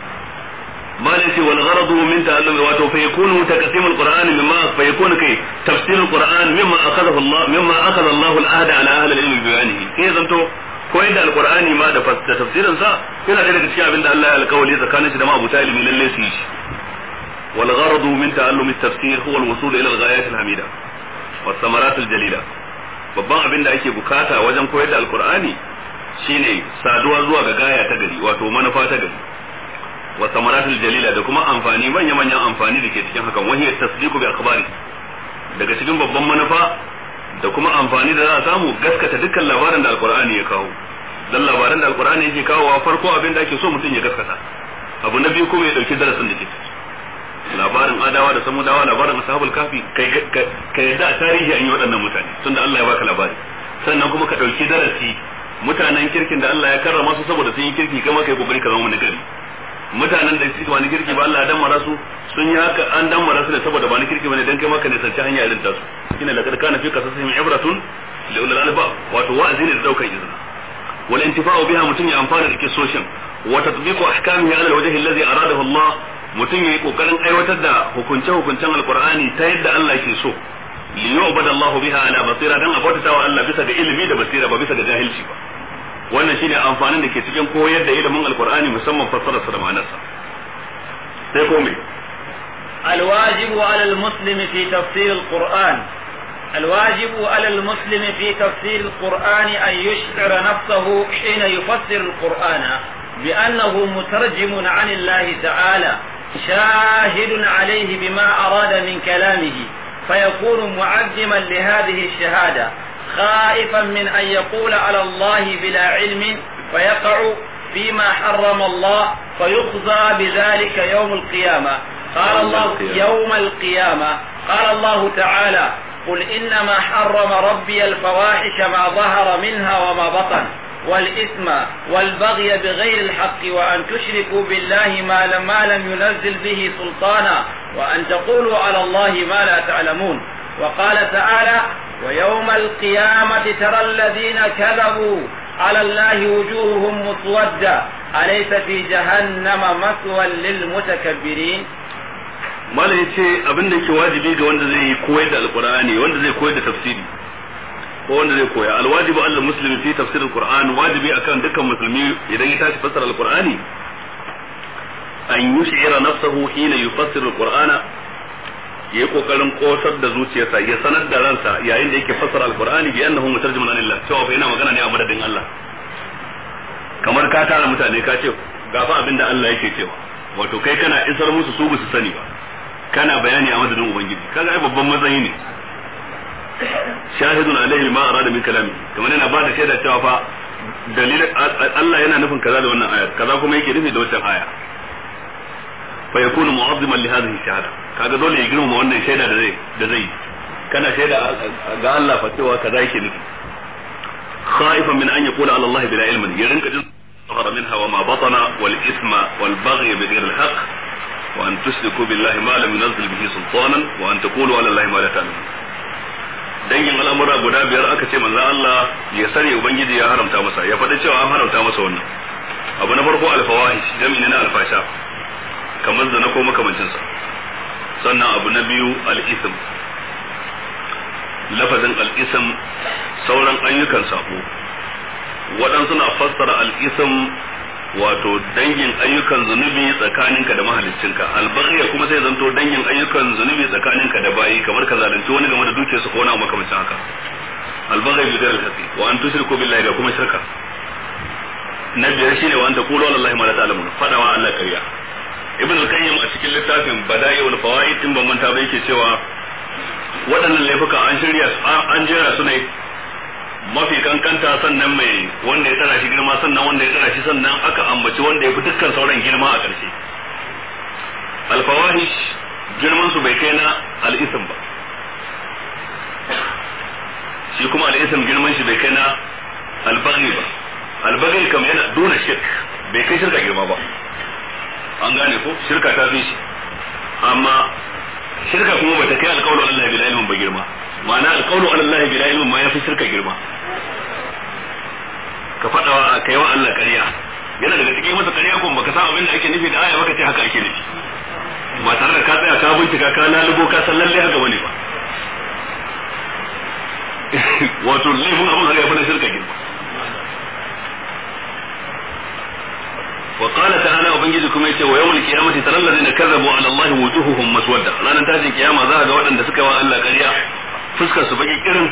ما ليس والغرض من تعلم واتو فيكون تقسيم القرآن مما فيكون كي تفسير القرآن مما أخذه الله مما أخذ الله العهد على أهل العلم ببيانه كي زنتو koyar da alqur'ani ma da tafsirin sa yana da daga cikin abin da Allah ya alƙawari tsakanin shi da ma abuta ilimi lalle su yi shi wal gharadu min ta'allum at-tafsir huwa al-wusul ila al-ghayat al-hamida was samarat al-jalila babban abin da ake bukata wajen koyar da alqur'ani shine saduwa zuwa ga gaya ta gari wato manufa ta gari wa samaratul jalila da kuma amfani manya manyan amfani da ke cikin hakan wani tasdiqu bi akhbari daga cikin babban manufa da kuma amfani da za a samu gaskata dukkan labarin da alqur'ani ya kawo dan labaran da alqur'ani yake kawo farko abin da ake so mutum ya gaskata abu na biyu kuma ya dauki darasin da ke labarin adawa da samudawa labarin ashabul kafi kai yadda a tarihi an yi waɗannan mutane tunda Allah ya baka labari sannan kuma ka dauki darasi mutanen kirkin da Allah ya karrama su saboda sun yi kirki kama kai kokari ka zama nagari mutanen da suke wani kirki ba Allah ya damara su sun yi haka an damara su ne saboda ba ni kirki bane dan kai maka ne sarci hanya irin tasu ina laqad kana fi qasasihim ibratun li ulil albab wato wa'azi ne da daukar izina wal intifa'u biha mutun ya amfana da kisoshin wa tatbiqu ahkamihi ala alwajhi alladhi aradahu Allah mutun yayi kokarin aiwatar da hukunce hukuncen alqur'ani ta yadda Allah ke so li yu'bada Allah biha ala basira dan abota wa Allah bisa ga ilimi da basira ba bisa ga jahilci ba wannan shine amfanin da ke cikin koyar da ilimin alkur'ani musamman fassararsa da ma'anarsa sai ko me
الواجب على المسلم في تفسير القرآن الواجب على المسلم في تفسير القرآن أن يشعر نفسه حين يفسر القرآن بأنه مترجم عن الله تعالى شاهد عليه بما أراد من كلامه فيكون معظما لهذه الشهادة خائفا من أن يقول على الله بلا علم فيقع فيما حرم الله فيخزى بذلك يوم القيامة قال الله يوم القيامة قال الله تعالى قل إنما حرم ربي الفواحش ما ظهر منها وما بطن والإثم والبغي بغير الحق وأن تشركوا بالله ما لم, ما لم ينزل به سلطانا وأن تقولوا على الله ما لا تعلمون وقال تعالى ويوم القيامة ترى الذين كذبوا على الله وجوههم مسودة أليس في جهنم مثوى للمتكبرين
malam ya ce abin da yake wajibi ga wanda zai koyar da alqur'ani wanda zai koyar da tafsiri ko wanda zai koya alwajibu alal muslimi fi tafsir alquran wajibi akan dukkan musulmi idan ya tashi fassara alqur'ani an yush'ira nafsahu hina yufassiru alqur'ana yayi kokarin kosar da zuciyarsa ya sanar da ransa yayin da yake fassara alqur'ani bi annahu mutarjimun anillah cewa fa yana magana ne a madadin Allah kamar ka tara mutane ka ce ga fa abin da Allah yake cewa wato kai kana isar musu su su sani ba kana bayani a madadin ubangiji kaga ai babban matsayi ne shahidun alaihi ma arada min kalami kamar yana ba da shaida cewa fa dalilin Allah yana nufin kaza da wannan ayar kaza kuma yake nufi da wannan aya fa yakunu mu'azziman li hadhihi shahada kaga dole ya girmama wannan shaida da zai da zai kana shaida ga Allah fa cewa kaza yake nufi khaifan min an yaqula ala Allah bila ilmin ya rinka jin ظهر منها وما بطن والإثم والبغي بغير الحق وأن تشركوا بالله ما لم ينزل به سلطانا وأن تقولوا على الله ما لا تعلمون dangin al'amura guda biyar aka ce manzo Allah ya sani ubangiji ya haramta masa ya faɗi cewa an haramta masa wannan abu na farko alfawahish jami'i na alfasha kamar zina ko makamancin sa sannan abu na biyu al-ism lafazin al-ism sauran ayyukan sabo waɗansu na fassara al-ism wato dangin ayyukan zunubi tsakaninka da mahaliccinka albaghiya kuma sai zanto dangin ayyukan zunubi tsakaninka da bayi kamar ka zalunci wani game da dukiyarsa ko wani abu makamancin haka albaghi bi ghairi al wa an tushriku billahi da kuma shirka na biyar shine wa an taqulu ala allahi ma la ta'lamun fadawa Allah kariya ibn al-qayyim a cikin littafin bada'iul fawaid din ban manta ba yake cewa waɗannan laifuka an shirya an jera su ne mafi kankanta sannan mai wanda ya tsara shi girma sannan wanda ya tsara shi sannan aka ambaci wanda ya fi dukkan sauran girma a ƙarshe alfawahish girman su bai kai na al'isim ba shi kuma al'isim girman shi bai kai na albaghi ba albaghi kam yana duna shirk bai kai shirka girma ba an gane ko shirka ta fi shi amma shirka kuma bata kai alƙawlu Allah bila ilmin ba girma ma'ana alƙawlu Allah bila ilmin ma yafi shirka girma ka faɗa wa kai wa Allah ƙarya yana daga cikin masa ƙarya kuma baka san abin da ake nufi da aya baka ce haka ake nufi ba tare da ka tsaya ka bincika ka lalubo ka san lalle haka bane ba wato laifin abin haka yafi na shirka girma وقال تعالى وبنجي كما يتي ويوم القيامة ترى الذين كذبوا على الله وجوههم مسودة لا ننتهي القيامة ذا ga waɗanda suka wa Allah ƙarya fuskar su baki kirin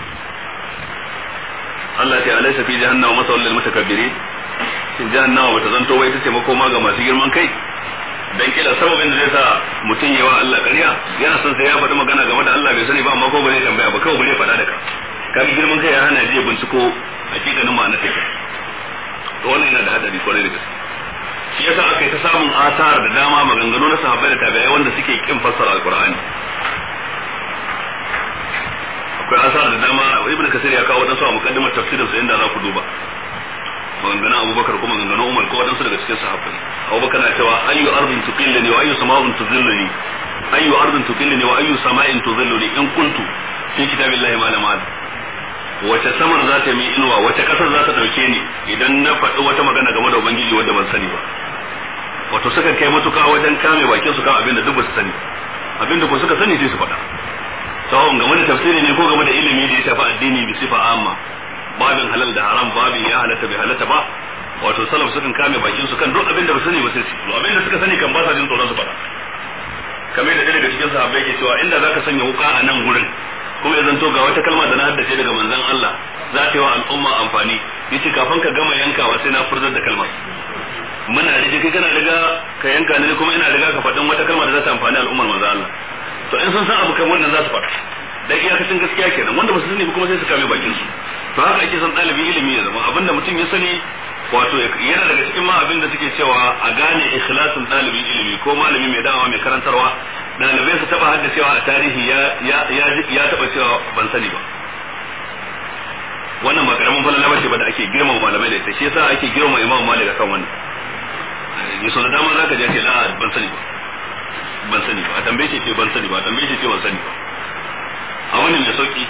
Allah ta alaysa fi jahannama masawal lil mutakabbirin shin jahannama bata zanto wai ita ce makoma ga masu girman kai dan kila sababin da zai sa mutum yawa Allah ƙarya yana son sai ya faɗi magana game da Allah bai sani ba amma ko ba zai tambaya ba kawai ba zai faɗa da ka kaga girman kai ya hana je binciko hakikanin ma'anar take to wannan yana da hadari kwarai da gaske shi yasa aka yi ta samun asar da dama maganganu na sahabbai da tabi'ai wanda suke kin fassara alqur'ani akwai asar da dama ibnu kasir ya kawo wadansu a muqaddimar tafsirin sa inda za ku duba maganganun abubakar ko maganganun umar ko wadansu daga cikin sahabbai abubakar na cewa ayyu ardin tuqillani wa ayyu sama'in tuzilluni ayyu ardin tuqillani wa ayyu sama'in tuzilluni in kuntu fi kitabillahi ma lam wace samar za ta yi inuwa wace kasar za ta dauke ni idan na faɗi wata magana game da ubangiji wanda ban sani ba wato suka kai matuka wajen kame bakin su kan abin da duk ba su sani abin da ko suka sani sai su faɗa sawon game da tafsiri ne ko game da ilimi da ya shafi addini bi sifa amma babin halal da haram babin ya halatta bai halatta ba wato salaf sukan kame bakin su kan duk abin da ba sani ba sai su abin da suka sani kan ba sa jin tsoron su faɗa kamar da daga cikin sahabbai ke cewa inda zaka sanya wuka a nan gurin kuma ya zanto ga wata kalma da na haddace daga manzon Allah za ta yi wa al'umma amfani yace kafin ka gama yankawa sai na furzar da kalmar muna rige kai kana riga ka yanka ne kuma ina riga ka faɗin wata kalma da za ta amfani al'ummar manzon Allah to in sun san abu kamar wannan za su faɗa da iyakacin gaskiya kenan wanda ba su sani ba kuma sai su kame bakin su to haka ake son ɗalibin ilimi ya zama abinda mutum ya sani wato yana daga cikin ma abin da suke cewa a gane ikhlasin ɗalibin ilimi ko malami mai da'awa mai karantarwa ɗalibai su taɓa haddacewa a tarihi ya ya ya taɓa cewa ban sani ba wannan ba karamin falala bace ba da ake girmama malamai da ita shi yasa ake girmama imam malik akan wannan yaso da dama zaka je ce la ban sani ba ban sani ba a tambaye shi ce ban sani ba a tambaye shi ce ban sani ba a wannan da sauki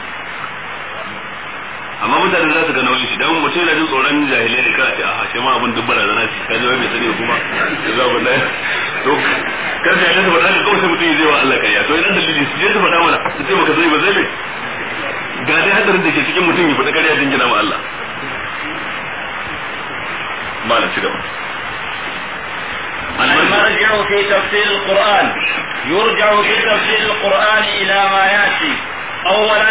amma mutane za su ga nauyin shi dan mutum yana jin tsoron jahilai ne kana ce a shi ma abin duk barazana ce kaje wai bai sani kuma za ku dai to kan sai ya faɗa kawai sai mutum zai wa Allah kariya to idan dalili su je su faɗa mana su ce baka sani ba zai ne ga dai hadarin da ke cikin mutum ya faɗa kariya dingina ma Allah malam ci gaba
المرجع في تفسير القرآن يرجع في تفسير القرآن إلى ما يأتي أولا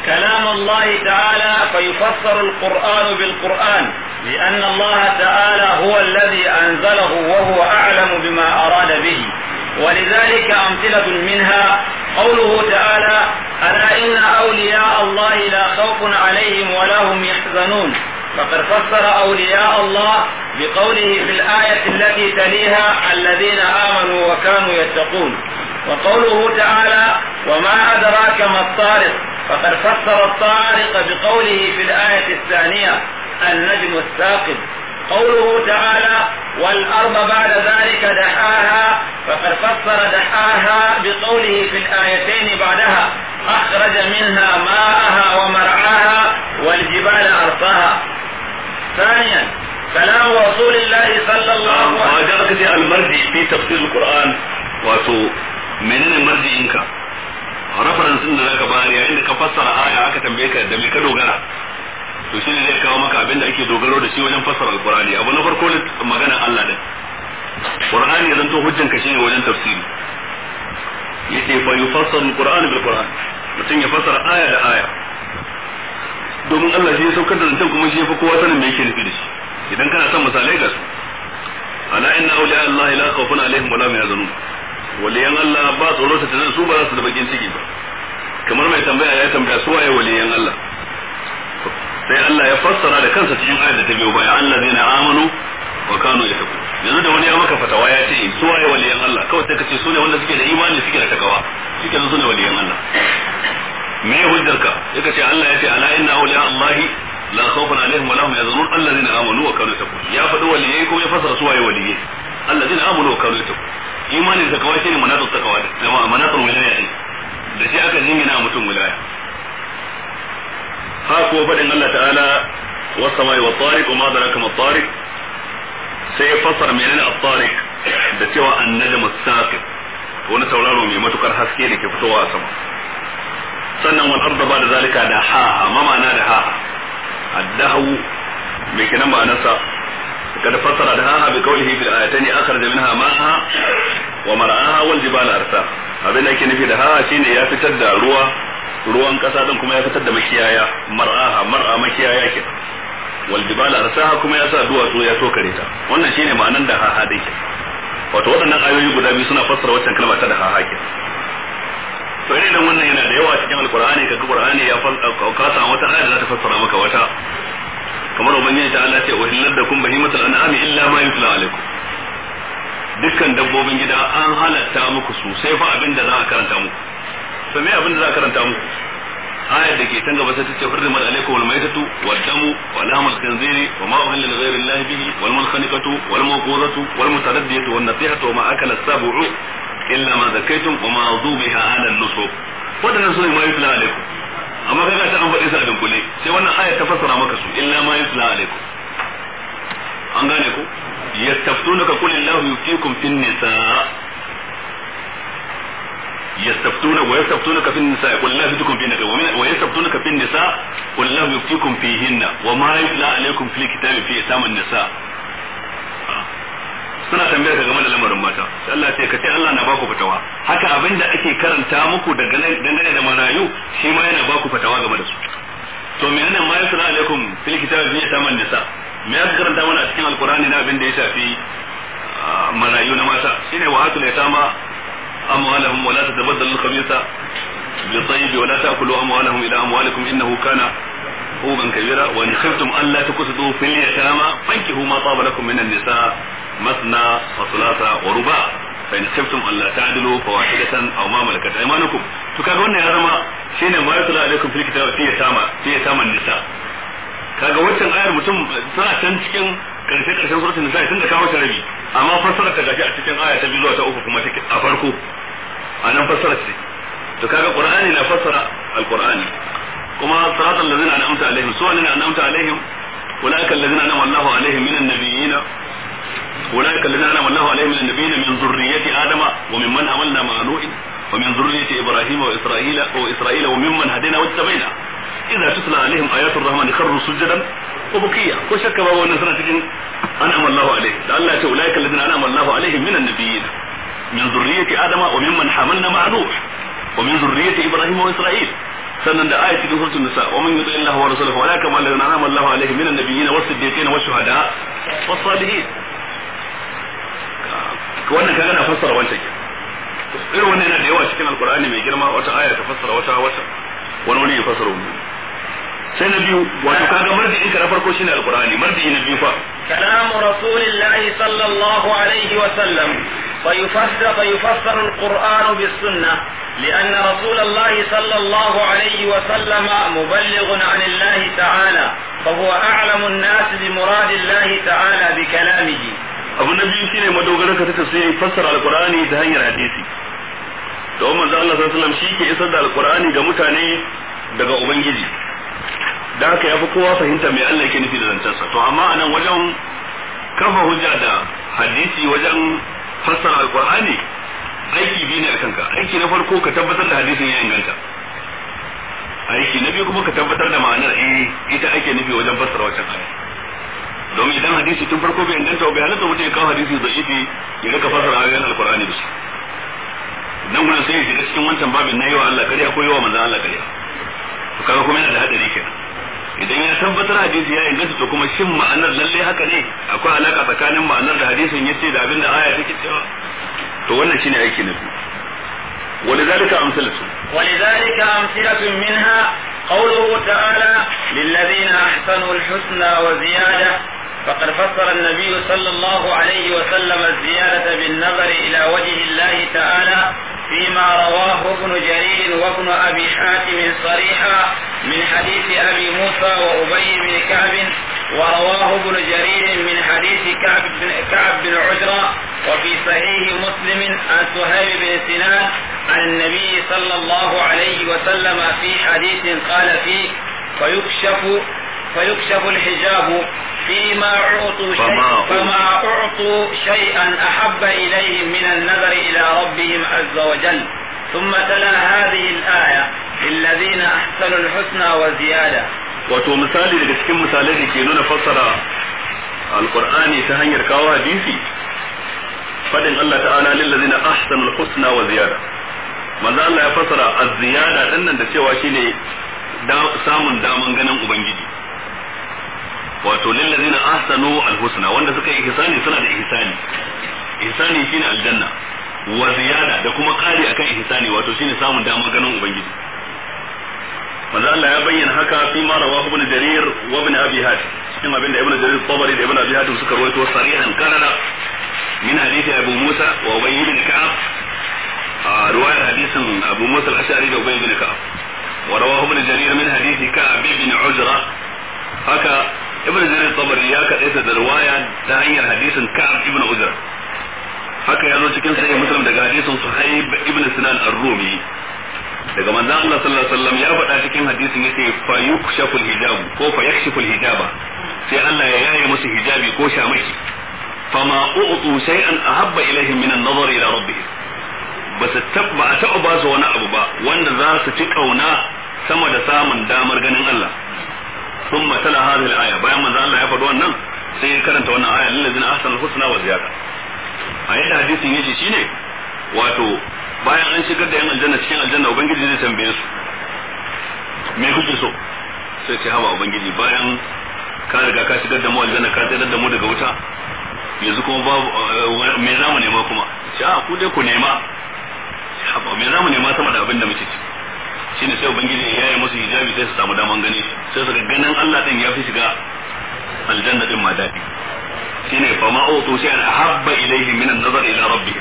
كلام الله تعالى فيفسر القرآن بالقرآن لأن الله تعالى هو الذي أنزله وهو أعلم بما أراد به ولذلك أمثلة منها قوله تعالى ألا إن أولياء الله لا خوف عليهم ولا هم يحزنون فقد فسر أولياء الله بقوله في الآية التي تليها الذين آمنوا وكانوا يتقون وقوله تعالى وما أدراك ما الطارق فقد فسر الطارق بقوله في الآية الثانية النجم الثاقب قوله تعالى والأرض بعد ذلك دحاها فقد فسر دحاها بقوله في الآيتين بعدها أخرج منها ماءها ومرعاها والجبال أرساها ثانيا كلام رسول الله صلى الله عليه
وسلم وجاءك المرجع في تفسير القرآن واتو menene marji'inka reference din da zaka bayar yayin da ka fassara aya aka tambaye ka da me ka dogara to shine zai kawo maka abin da ake dogaro da shi wajen fassara alqur'ani abu na farko magana Allah din qur'ani zan to hujjan ka shine wajen tafsiri yace fa yufassal alqur'an bil qur'an mutum ya fassara aya da aya domin Allah shi ya saukar da zancen kuma shi ya fi kowa sanin me yake nufi da shi idan kana son misalai ga su ala inna awliya Allah la khawfun alaihim wa la hum yahzanun waliyan Allah ba tsoro ta tana su ba za su da bakin ciki ba kamar mai tambaya ya tambaya su waye waliyan Allah sai Allah ya fassara da kansa cikin ayat da ta biyo baya allazina amanu wa kanu yattaqun yanzu da wani ya maka fatawa ya ce su waye waliyan Allah kawai sai ka ce su ne wanda suke da imani suke da takawa suke su ne waliyan Allah me hujjarka yaka ce Allah ya ce ala inna awliya Allah la khawfun alaihim wa lahum yahzanun allazina amanu wa kanu yattaqun ya faɗi waliyai kuma ya fassara su waye waliyai allazina amanu wa kanu yattaqun imanin da kawai shine manatul takawa da manatul wilaya din da shi aka jingina mutum wilaya ha ko fadin Allah ta'ala was samai wat tariq ma daraka mat tariq sai fasara menene at-tariq da cewa an-najm as-saqib wani tauraro mai matukar haske da ke fitowa a sama sannan wal arda ba da zalika da ha ma ma'ana da ha addahu mai kinan ma'anarsa قد فسر دهاها بقوله في الآيتين أخرج منها ماءها ومرعاها والجبال أرساها abin da ake nufi da ha shine ya fitar da ruwa ruwan kasa din kuma ya fitar da makiyaya mar'aha mar'a makiyaya ke wal jibal arsaha kuma ya sa duwatsu ya tokare ta wannan shine ma'anan da ha ha dai ke wato waɗannan ayoyi guda biyu suna fassara waccan kalma ta da ha ha ke to irin wannan yana da yawa cikin alqur'ani kaga qur'ani ya fassara wata aya da za ta fassara maka wata kamar ubangiji ta Allah ce wa hillar da kun bahimatul an'ami illa ma yutla alaikum dukkan dabbobin gida an halatta muku su sai fa abin da za a karanta muku to me abin da za a karanta muku ayar da ke tanga basa tace hurrimat alaikum wal maytatu wad damu wa lahmul khinziri wa ma uhilla li ghayri allahi bihi wal munkhaniqatu wal mawqudatu wal mutaraddiyatu wan nasihatu wa ma akala as-sab'u illa ma zakaytum wa ma dhubiha ala an-nusuk wadannan sune ma yutla alaikum amma kaga ta an faɗi su a dunkule sai wannan aya ta fassara maka su illa ma yusla alaikum an gane ku yastaftunaka qul illahu yuftikum fin nisa يستفتون ويستفتونك في النساء قل الله يفتيكم فيهن ويستفتونك في النساء قل الله يفتيكم فيهن وما يتلى عليكم في الكتاب في يتامى النساء suna tambayar ka game da lamarin mata sai Allah ce ka ce Allah na baku fatawa haka abin da ake karanta muku dangane da marayu shi ma yana baku fatawa game da su to menene ma yasra alaikum fil kitabi fi yataman nisa me aka karanta mana a cikin alqur'ani na abin da ya shafi marayu na mata shine wa atul yatama amwalahum wa la tatabaddalu al-khabitha bi tayyib wa la ta'kulu amwalahum ila amwalikum innahu kana huban kabira wa in khiftum an la tuqsitu fil yatama fankihu ma taba lakum min an-nisa مثنى وثلاثة ورباع فإن خفتم ألا تعدلوا فواحدة أو ما ملكت أيمانكم فكاga wannan ya zama shine ma yatla alaikum fil kitab fi yatama fi yatama nisa kaga wancan ayar mutum tana can cikin karshe karshen suratul nisa tun da kawo ta rabi amma fassara ta gashi a cikin aya ta biyu zuwa ta uku kuma take a farko a nan fassara ce to kaga qur'ani na fassara alqur'ani kuma siratal ladzina an'amta alaihim suwa ne an'amta alaihim ulaika alladzina an'ama Allahu alaihim minan nabiyyin أولئك الذين أنعم الله عليهم من النبيين من ذرية آدم وممن حملنا مع نوح ومن ذرية إبراهيم وإسرائيل وإسرائيل وممن هدينا واجتبينا إذا تتلى عليهم آيات الرحمن خروا سجدا وبكيا وشك بابا ونسرة أنعم الله عليهم لأن أولئك الذين أنعم الله عليهم من النبيين من ذرية آدم وممن حملنا مع نوح ومن ذرية إبراهيم وإسرائيل sannan da ayat cikin suratul nisa wa man yuti illahi wa rasulahu wa la kama alladhina an'ama Allahu alaihim minan nabiyyin was siddiqin was shuhada was salihin wannan kaga na fassara wancan ke irin wannan yana da yawa cikin alqur'ani mai girma wata aya ta fassara wata wata wani wani ya fassara wani sai na biyu wato kaga marji'in ka na farko shine alqur'ani marji'i na biyu fa
كلام رسول الله صلى الله عليه وسلم فيفسر, فيفسر القرآن بالسنة لأن رسول الله صلى الله عليه وسلم مبلغ عن الله تعالى فهو أعلم الناس بمراد الله تعالى بكلامه
abu na biyu shine madogarar ka ta tafsiri fassara alqur'ani ta hanyar hadisi don manzo Allah sallallahu alaihi wasallam shi ke isar da alqur'ani ga mutane daga ubangiji da haka yafi kowa fahimta mai Allah yake nufi da zancensa to amma anan wajen kafa hujja da hadisi wajen fassara alqur'ani aiki biyu ne akan ka aiki na farko ka tabbatar da hadisin ya inganta aiki na biyu kuma ka tabbatar da ma'anar eh ita ake nufi wajen fassara wancan aya domin idan hadisi tun farko bai inganta bai halatta mutum ya kawo hadisi da'ifi ya rika fassara ayoyin alqur'ani da su dan gurin sai ya shiga cikin wancan babin na yi wa Allah kariya ko yi wa manzon Allah kariya to kaga kuma yana da hadari kenan idan ya tabbatar hadisi ya inganta to kuma shin ma'anar lalle haka ne akwai alaka tsakanin ma'anar da hadisin yace da abin da aya take cewa to wannan shine aiki na biyu ولذلك أمثلة
ولذلك أمثلة منها قوله تعالى للذين أحسنوا الحسنى وزيادة فقد فسر النبي صلى الله عليه وسلم الزيادة بالنظر إلى وجه الله تعالى فيما رواه ابن جرير وابن أبي حاتم صريحا من حديث أبي موسى وأبي بن كعب ورواه ابن جرير من حديث كعب بن, كعب بن عجرة وفي صحيح مسلم عن سهيل بن سنان عن النبي صلى الله عليه وسلم في حديث قال فيه فيكشف فيكشف الحجاب فيما أعطوا شيء فما أعطوا شيئا أحب إليهم من النظر إلى ربهم عز وجل ثم تلا هذه الآية للذين أحسنوا الحسنى وزيادة
wato misali daga cikin misalai da ke nuna fassara alqur'ani ta hanyar kawo hadisi fadin Allah ta'ala lil ladina ahsanul husna wa ziyada manzo Allah ya fassara az-ziyada dinnan da cewa shine samun daman ganin ubangiji wato lil ladina ahsanu al-husna wanda suka yi ihsani suna da ihsani ihsani shine aljanna wa ziyada da kuma kari akan ihsani wato shine samun daman ganin ubangiji manzo Allah ya bayyana haka fi ma rawahu ibn jarir wa ibn abi hatim cikin abin da ibn jarir tabari da ibn abi hatim suka rawaito sarihan kanana min hadisi abu musa wa ubay ibn ka'ab a riwayar hadisin abu musa al-ash'ari da ubay ibn ka'ab wa rawahu ibn jarir min hadisi ka'ab ibn ujra haka ibn jarir tabari ya kadaita da riwaya ta hanyar hadisin ka'ab ibn ujra haka ya zo cikin sahih muslim daga hadisin suhaib ibn sinan ar-rumi daga manzon Allah sallallahu alaihi wasallam ya faɗa cikin hadisin yace fa yukshaful hijab ko fa yakshiful hijaba sai Allah ya yaye musu hijabi ko shamaki fama u'tu shay'an ahabba ilaihim min an-nazar ila rabbihim basu tabba a taɓa ba su wani abu ba wanda za su ci kauna sama da samun damar ganin Allah ثم تلا هذه الآية bayan manzo Allah ya faɗi wannan sai ya karanta wannan aya lillazina ahsanul husna wa ziyada a yadda hadisin yake shine wato bayan an shigar da yan aljanna cikin aljanna ubangiji zai tambaye su me kuke so sai ce haba ubangiji bayan ka riga ka shigar da mu aljanna ka tsayar da mu daga wuta yanzu kuma babu me za mu nema kuma ce a ku dai ku nema haba me za mu nema sama da abin da muke ci shine sai ubangiji ya yi musu hijabi sai su samu daman gani sai su ga ganin Allah din ya fi shiga aljanna din ma daɗi shine fa ma utu shay'an ahabba ilayhi min an-nazar ila rabbihim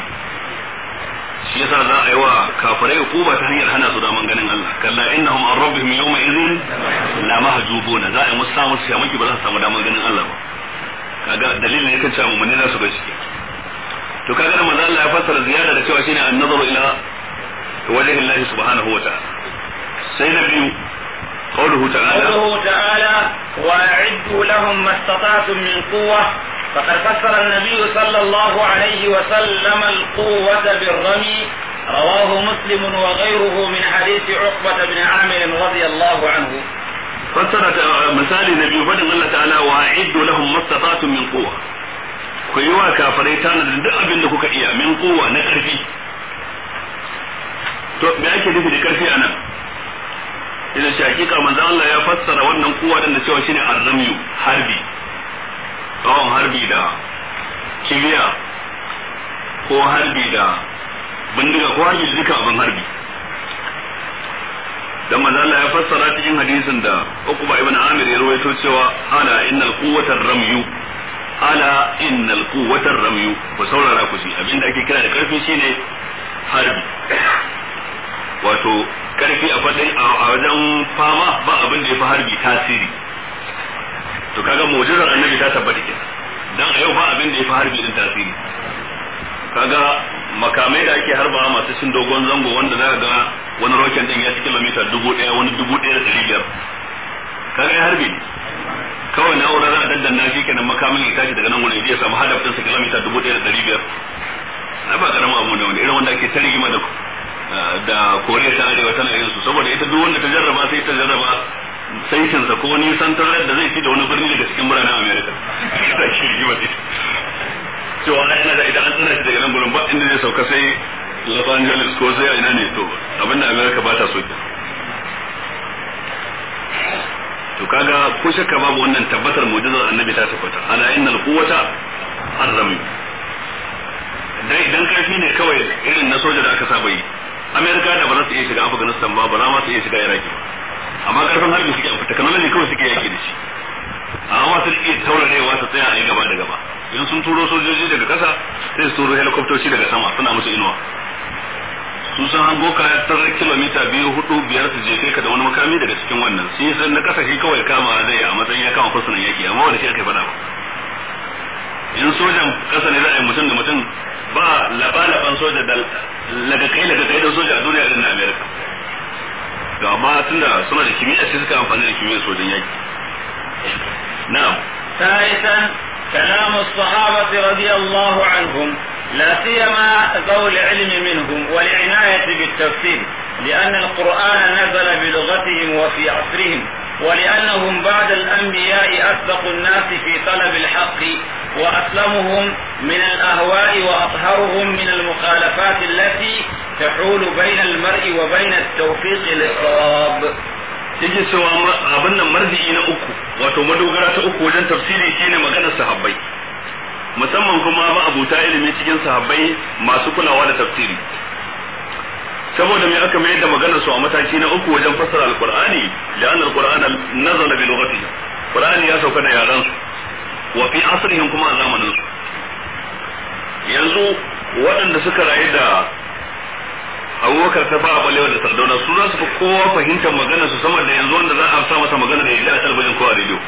shi yasa za a yi wa kafirai hukuma ta hanyar hana su daman ganin Allah kalla innahum an rabbihim yawma idhin la mahjubuna za a yi musu samu su shamaki ba za su samu daman ganin Allah ba kaga dalilin yakan cewa mu ne za su ga shi to kaga da manzo Allah ya fassara ziyara da cewa shine an-nazaru ila wajhi Allah subhanahu wa ta'ala sai na biyu قوله تعالى
قوله تعالى وأعدوا لهم ما استطعتم من قوة فقد فسر النبي صلى الله عليه وسلم القوة بالرمي رواه مسلم وغيره من حديث عقبة بن عامر رضي الله عنه
فسر مثال النبي فدن الله تعالى وأعدوا لهم ما استطعتم من قوة ku yi wa kafirai tana da duk abin da kuka iya min kowa na ƙarfi to me ake nufi da ƙarfi anan idan shi hakika manzo Allah ya fassara wannan kuwa da cewa shine arzamiyu harbi tsawon harbi da kibiya ko harbi da bindiga ko harbi da duka abin harbi dan manzo Allah ya fassara cikin hadisin da Uqba ibn Amir ya rawaito cewa ala innal quwwata ramyu ala innal quwwata ramyu ku saurara ku shi abinda ake kira da karfi shine harbi wato karfi a fadin a wajen fama ba abin da ya fi harbi tasiri to kaga mu'jizar annabi ta tabbata ke dan a yau ba abin da ya fi harbi din tasiri kaga makamai da ake harba masu cin dogon zango wanda za ga wani roken din ya ci kilomita dubu ɗaya wani dubu ɗaya da ɗari biyar kaga ya harbi ne kawai na'urar za a daddanna shi kenan makamin ya tashi daga nan wani ya samu hadaf ɗinsa kilomita dubu ɗaya da ɗari biyar na ba karamin abu ne wani irin wanda ake ta rigima da da koriya ta arewa tana yin su saboda ita duk wanda ta jarraba sai ta jarraba saitinsa ko nisan tarar da zai ci da wani birni daga cikin biranen america ta shi rigima ce cewa yana da idan an tsana shi daga nan gurin ba inda zai sauka sai los angeles ko sai ina ne to abinda america ba ta so ke to kaga ko shakka babu wannan tabbatar mu'jizar annabi ta tabbata ala innal quwwata arrami dai idan karfi ne kawai irin na soja da aka saba yi amerika da ba za su iya shiga afghanistan ba ba za ma su iya shiga iraki ba amma karfin harbi suke amfani technology kawai suke yaki da shi amma su iya taurarewa su tsaya a yi gaba da gaba in sun turo sojoji daga kasa sai su turo helikoptoci daga sama suna musu inuwa su san hango ka tarar kilomita biyu hudu biyar su jefe ka da wani makami daga cikin wannan shi san na kasa shi kawai kama zai a matsayin ya kama fursunan yaki amma wanda shi aka faɗa ba in sojan kasa ne za a yi mutum da mutum ba laɓa-laɓan soja da laga kai laga kai da soja a duniya irin na amerika to amma tunda suna da kimiyya sai suka amfani da kimiyyar sojan yaki na'am
ثالثا كلام الصحابة رضي الله عنهم لا سيما ذوي العلم منهم والعناية بالتفسير لأن القرآن نزل بلغتهم وفي عصرهم ولأنهم بعد الأنبياء أسبق الناس في طلب الحق وأسلمهم من الأهواء وأطهرهم من المخالفات التي تحول بين المرء وبين التوفيق للصواب
yake cewa abin nan marji'i na uku wato madogara ta uku wajen tafsiri shine maganar sahabbai musamman kuma ma'abuta ilimi cikin sahabbai masu kulawa da tafsiri saboda me aka mayar da maganar su a mataki na uku wajen fassara alqur'ani la'anna alqur'ana nazala bi lughatihi qur'ani ya sauka da yaran su wa fi asrihim kuma a zamanin su yanzu waɗanda suka rayu da abubakar ta ba balewa da sardauna su za su fi kowa fahimtar maganar su sama da yanzu wanda za a sa masa magana da ya ji a talabijin ko a rediyo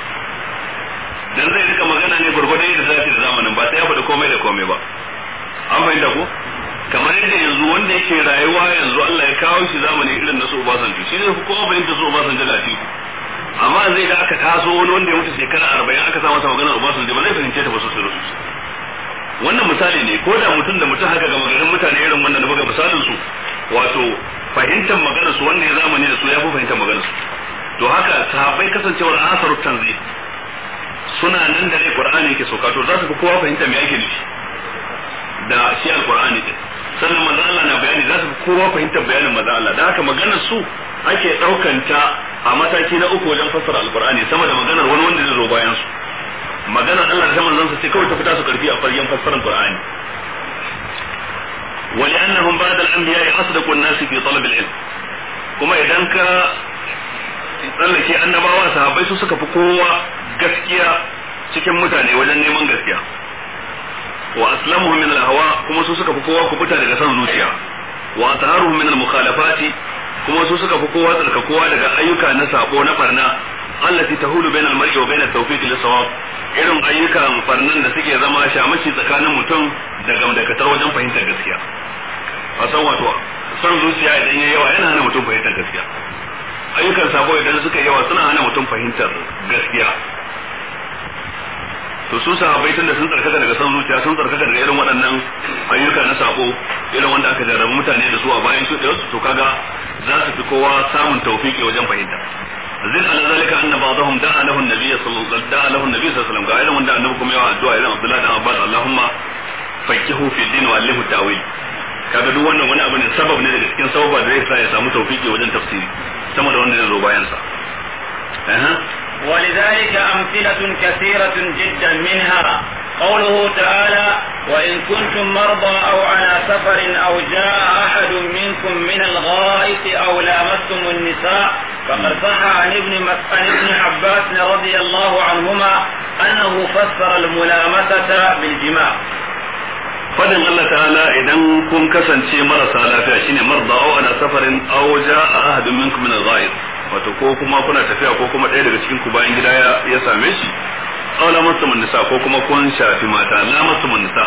dan zai rika magana ne gurgurdan yadda zai da zamanin ba sai ya faɗi komai da komai ba an fahimta ko kamar yadda yanzu wanda yake rayuwa yanzu Allah ya kawo shi zamani irin na su Obasanjo shi ne kowa fahimta su Obasanjo da Atiku amma zai da aka taso wani wanda ya mutu shekara arba'in aka sa masa maganar Obasanjo ba zai fahimce ta ba sosai da sosai wannan misali ne ko da mutum da mutum haka ga magarin mutane irin wannan da buga misalin su wato fahimtar maganar su wanda ya zamani da su ya fi fahimtar maganar su to haka sahabbai kasancewar asaru tanzil suna nan da ne qur'ani yake sauka to za su fi kowa fahimta me ake nufi da shi alqur'ani din sannan manzo Allah na bayani za su fi kowa fahimtar bayanin manzo Allah da haka maganar su ake daukanta a mataki na uku wajen fassara alqur'ani sama da maganar wani wanda zai zo bayan su maganar Allah da manzon sa ce kawai ta fita su karfi a faryan fassarar qur'ani ولأنهم بعد الأنبياء أصدق الناس في طلب العلم kuma idan ka tsallake annabawa sahabbai su suka fi kowa gaskiya cikin mutane wajen neman gaskiya wa aslamuhu min al-hawa kuma su suka fi kowa kubuta daga san zuciya wa taharuhu min al-mukhalafati kuma su suka fi kowa tsarkakowa daga ayyuka na sabo na barna allati tahulu bainal mar'i wa bainat tawfiq lis-sawab irin ayyukan farnan da suke zama shamaki tsakanin mutum da gamdakatar wajen fahimtar gaskiya a san wato san zuciya idan yayi yawa yana hana mutum fahimtar gaskiya ayyukan sabo idan suka yawa suna hana mutum fahimtar gaskiya to su sahabbai tunda sun tsarkaka daga san zuciya sun tsarkaka daga irin waɗannan ayyuka na sabo irin wanda aka jarrabu mutane da su a bayan su to kaga za su fi kowa samun tawfiki wajen fahimta zin ala zalika anna ba'dahum da'a lahu an-nabiy sallallahu alaihi da'a lahu an-nabiy sallallahu alaihi wasallam ga irin wanda annabi kuma yawa addu'a irin Abdullah dan Abbas Allahumma faqihu fi din wa allimhu ta'wil kaga duk wannan wani abu ne sabab ne daga cikin sababa da zai sa ya samu tawfiki wajen tafsiri sama da wanda zai zo bayan sa
ولذلك أمثلة كثيرة جدا منها قوله تعالى وإن كنتم مرضى أو على سفر أو جاء أحد منكم من الغائط أو لامستم النساء فقد صح عن ابن عن ابن عباس رضي الله عنهما أنه فسر الملامسة بالجماع
fadin Allah ta'ala idan kun kasance marasa lafiya shine marda aw ala safarin aw jaa ahadun minkum min al-ghaib wato ko kuma kuna tafiya ko kuma ɗaya daga cikin ku bayan gida ya same shi aw la mastumun nisa ko kuma kun shafi mata la mastumun nisa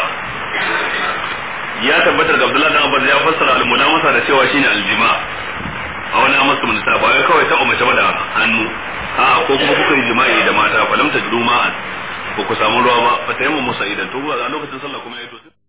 ya tabbatar da Abdullahi dan Abbas ya fassara al-mulamasa da cewa shine al-jima aw la mastumun nisa ba wai kawai ta umace ba da hannu a ko kuma kuka yi jima'i da mata falam tajru ma'an ba ku samu ruwa ba fa tayammu musa idan to a lokacin sallah kuma ya to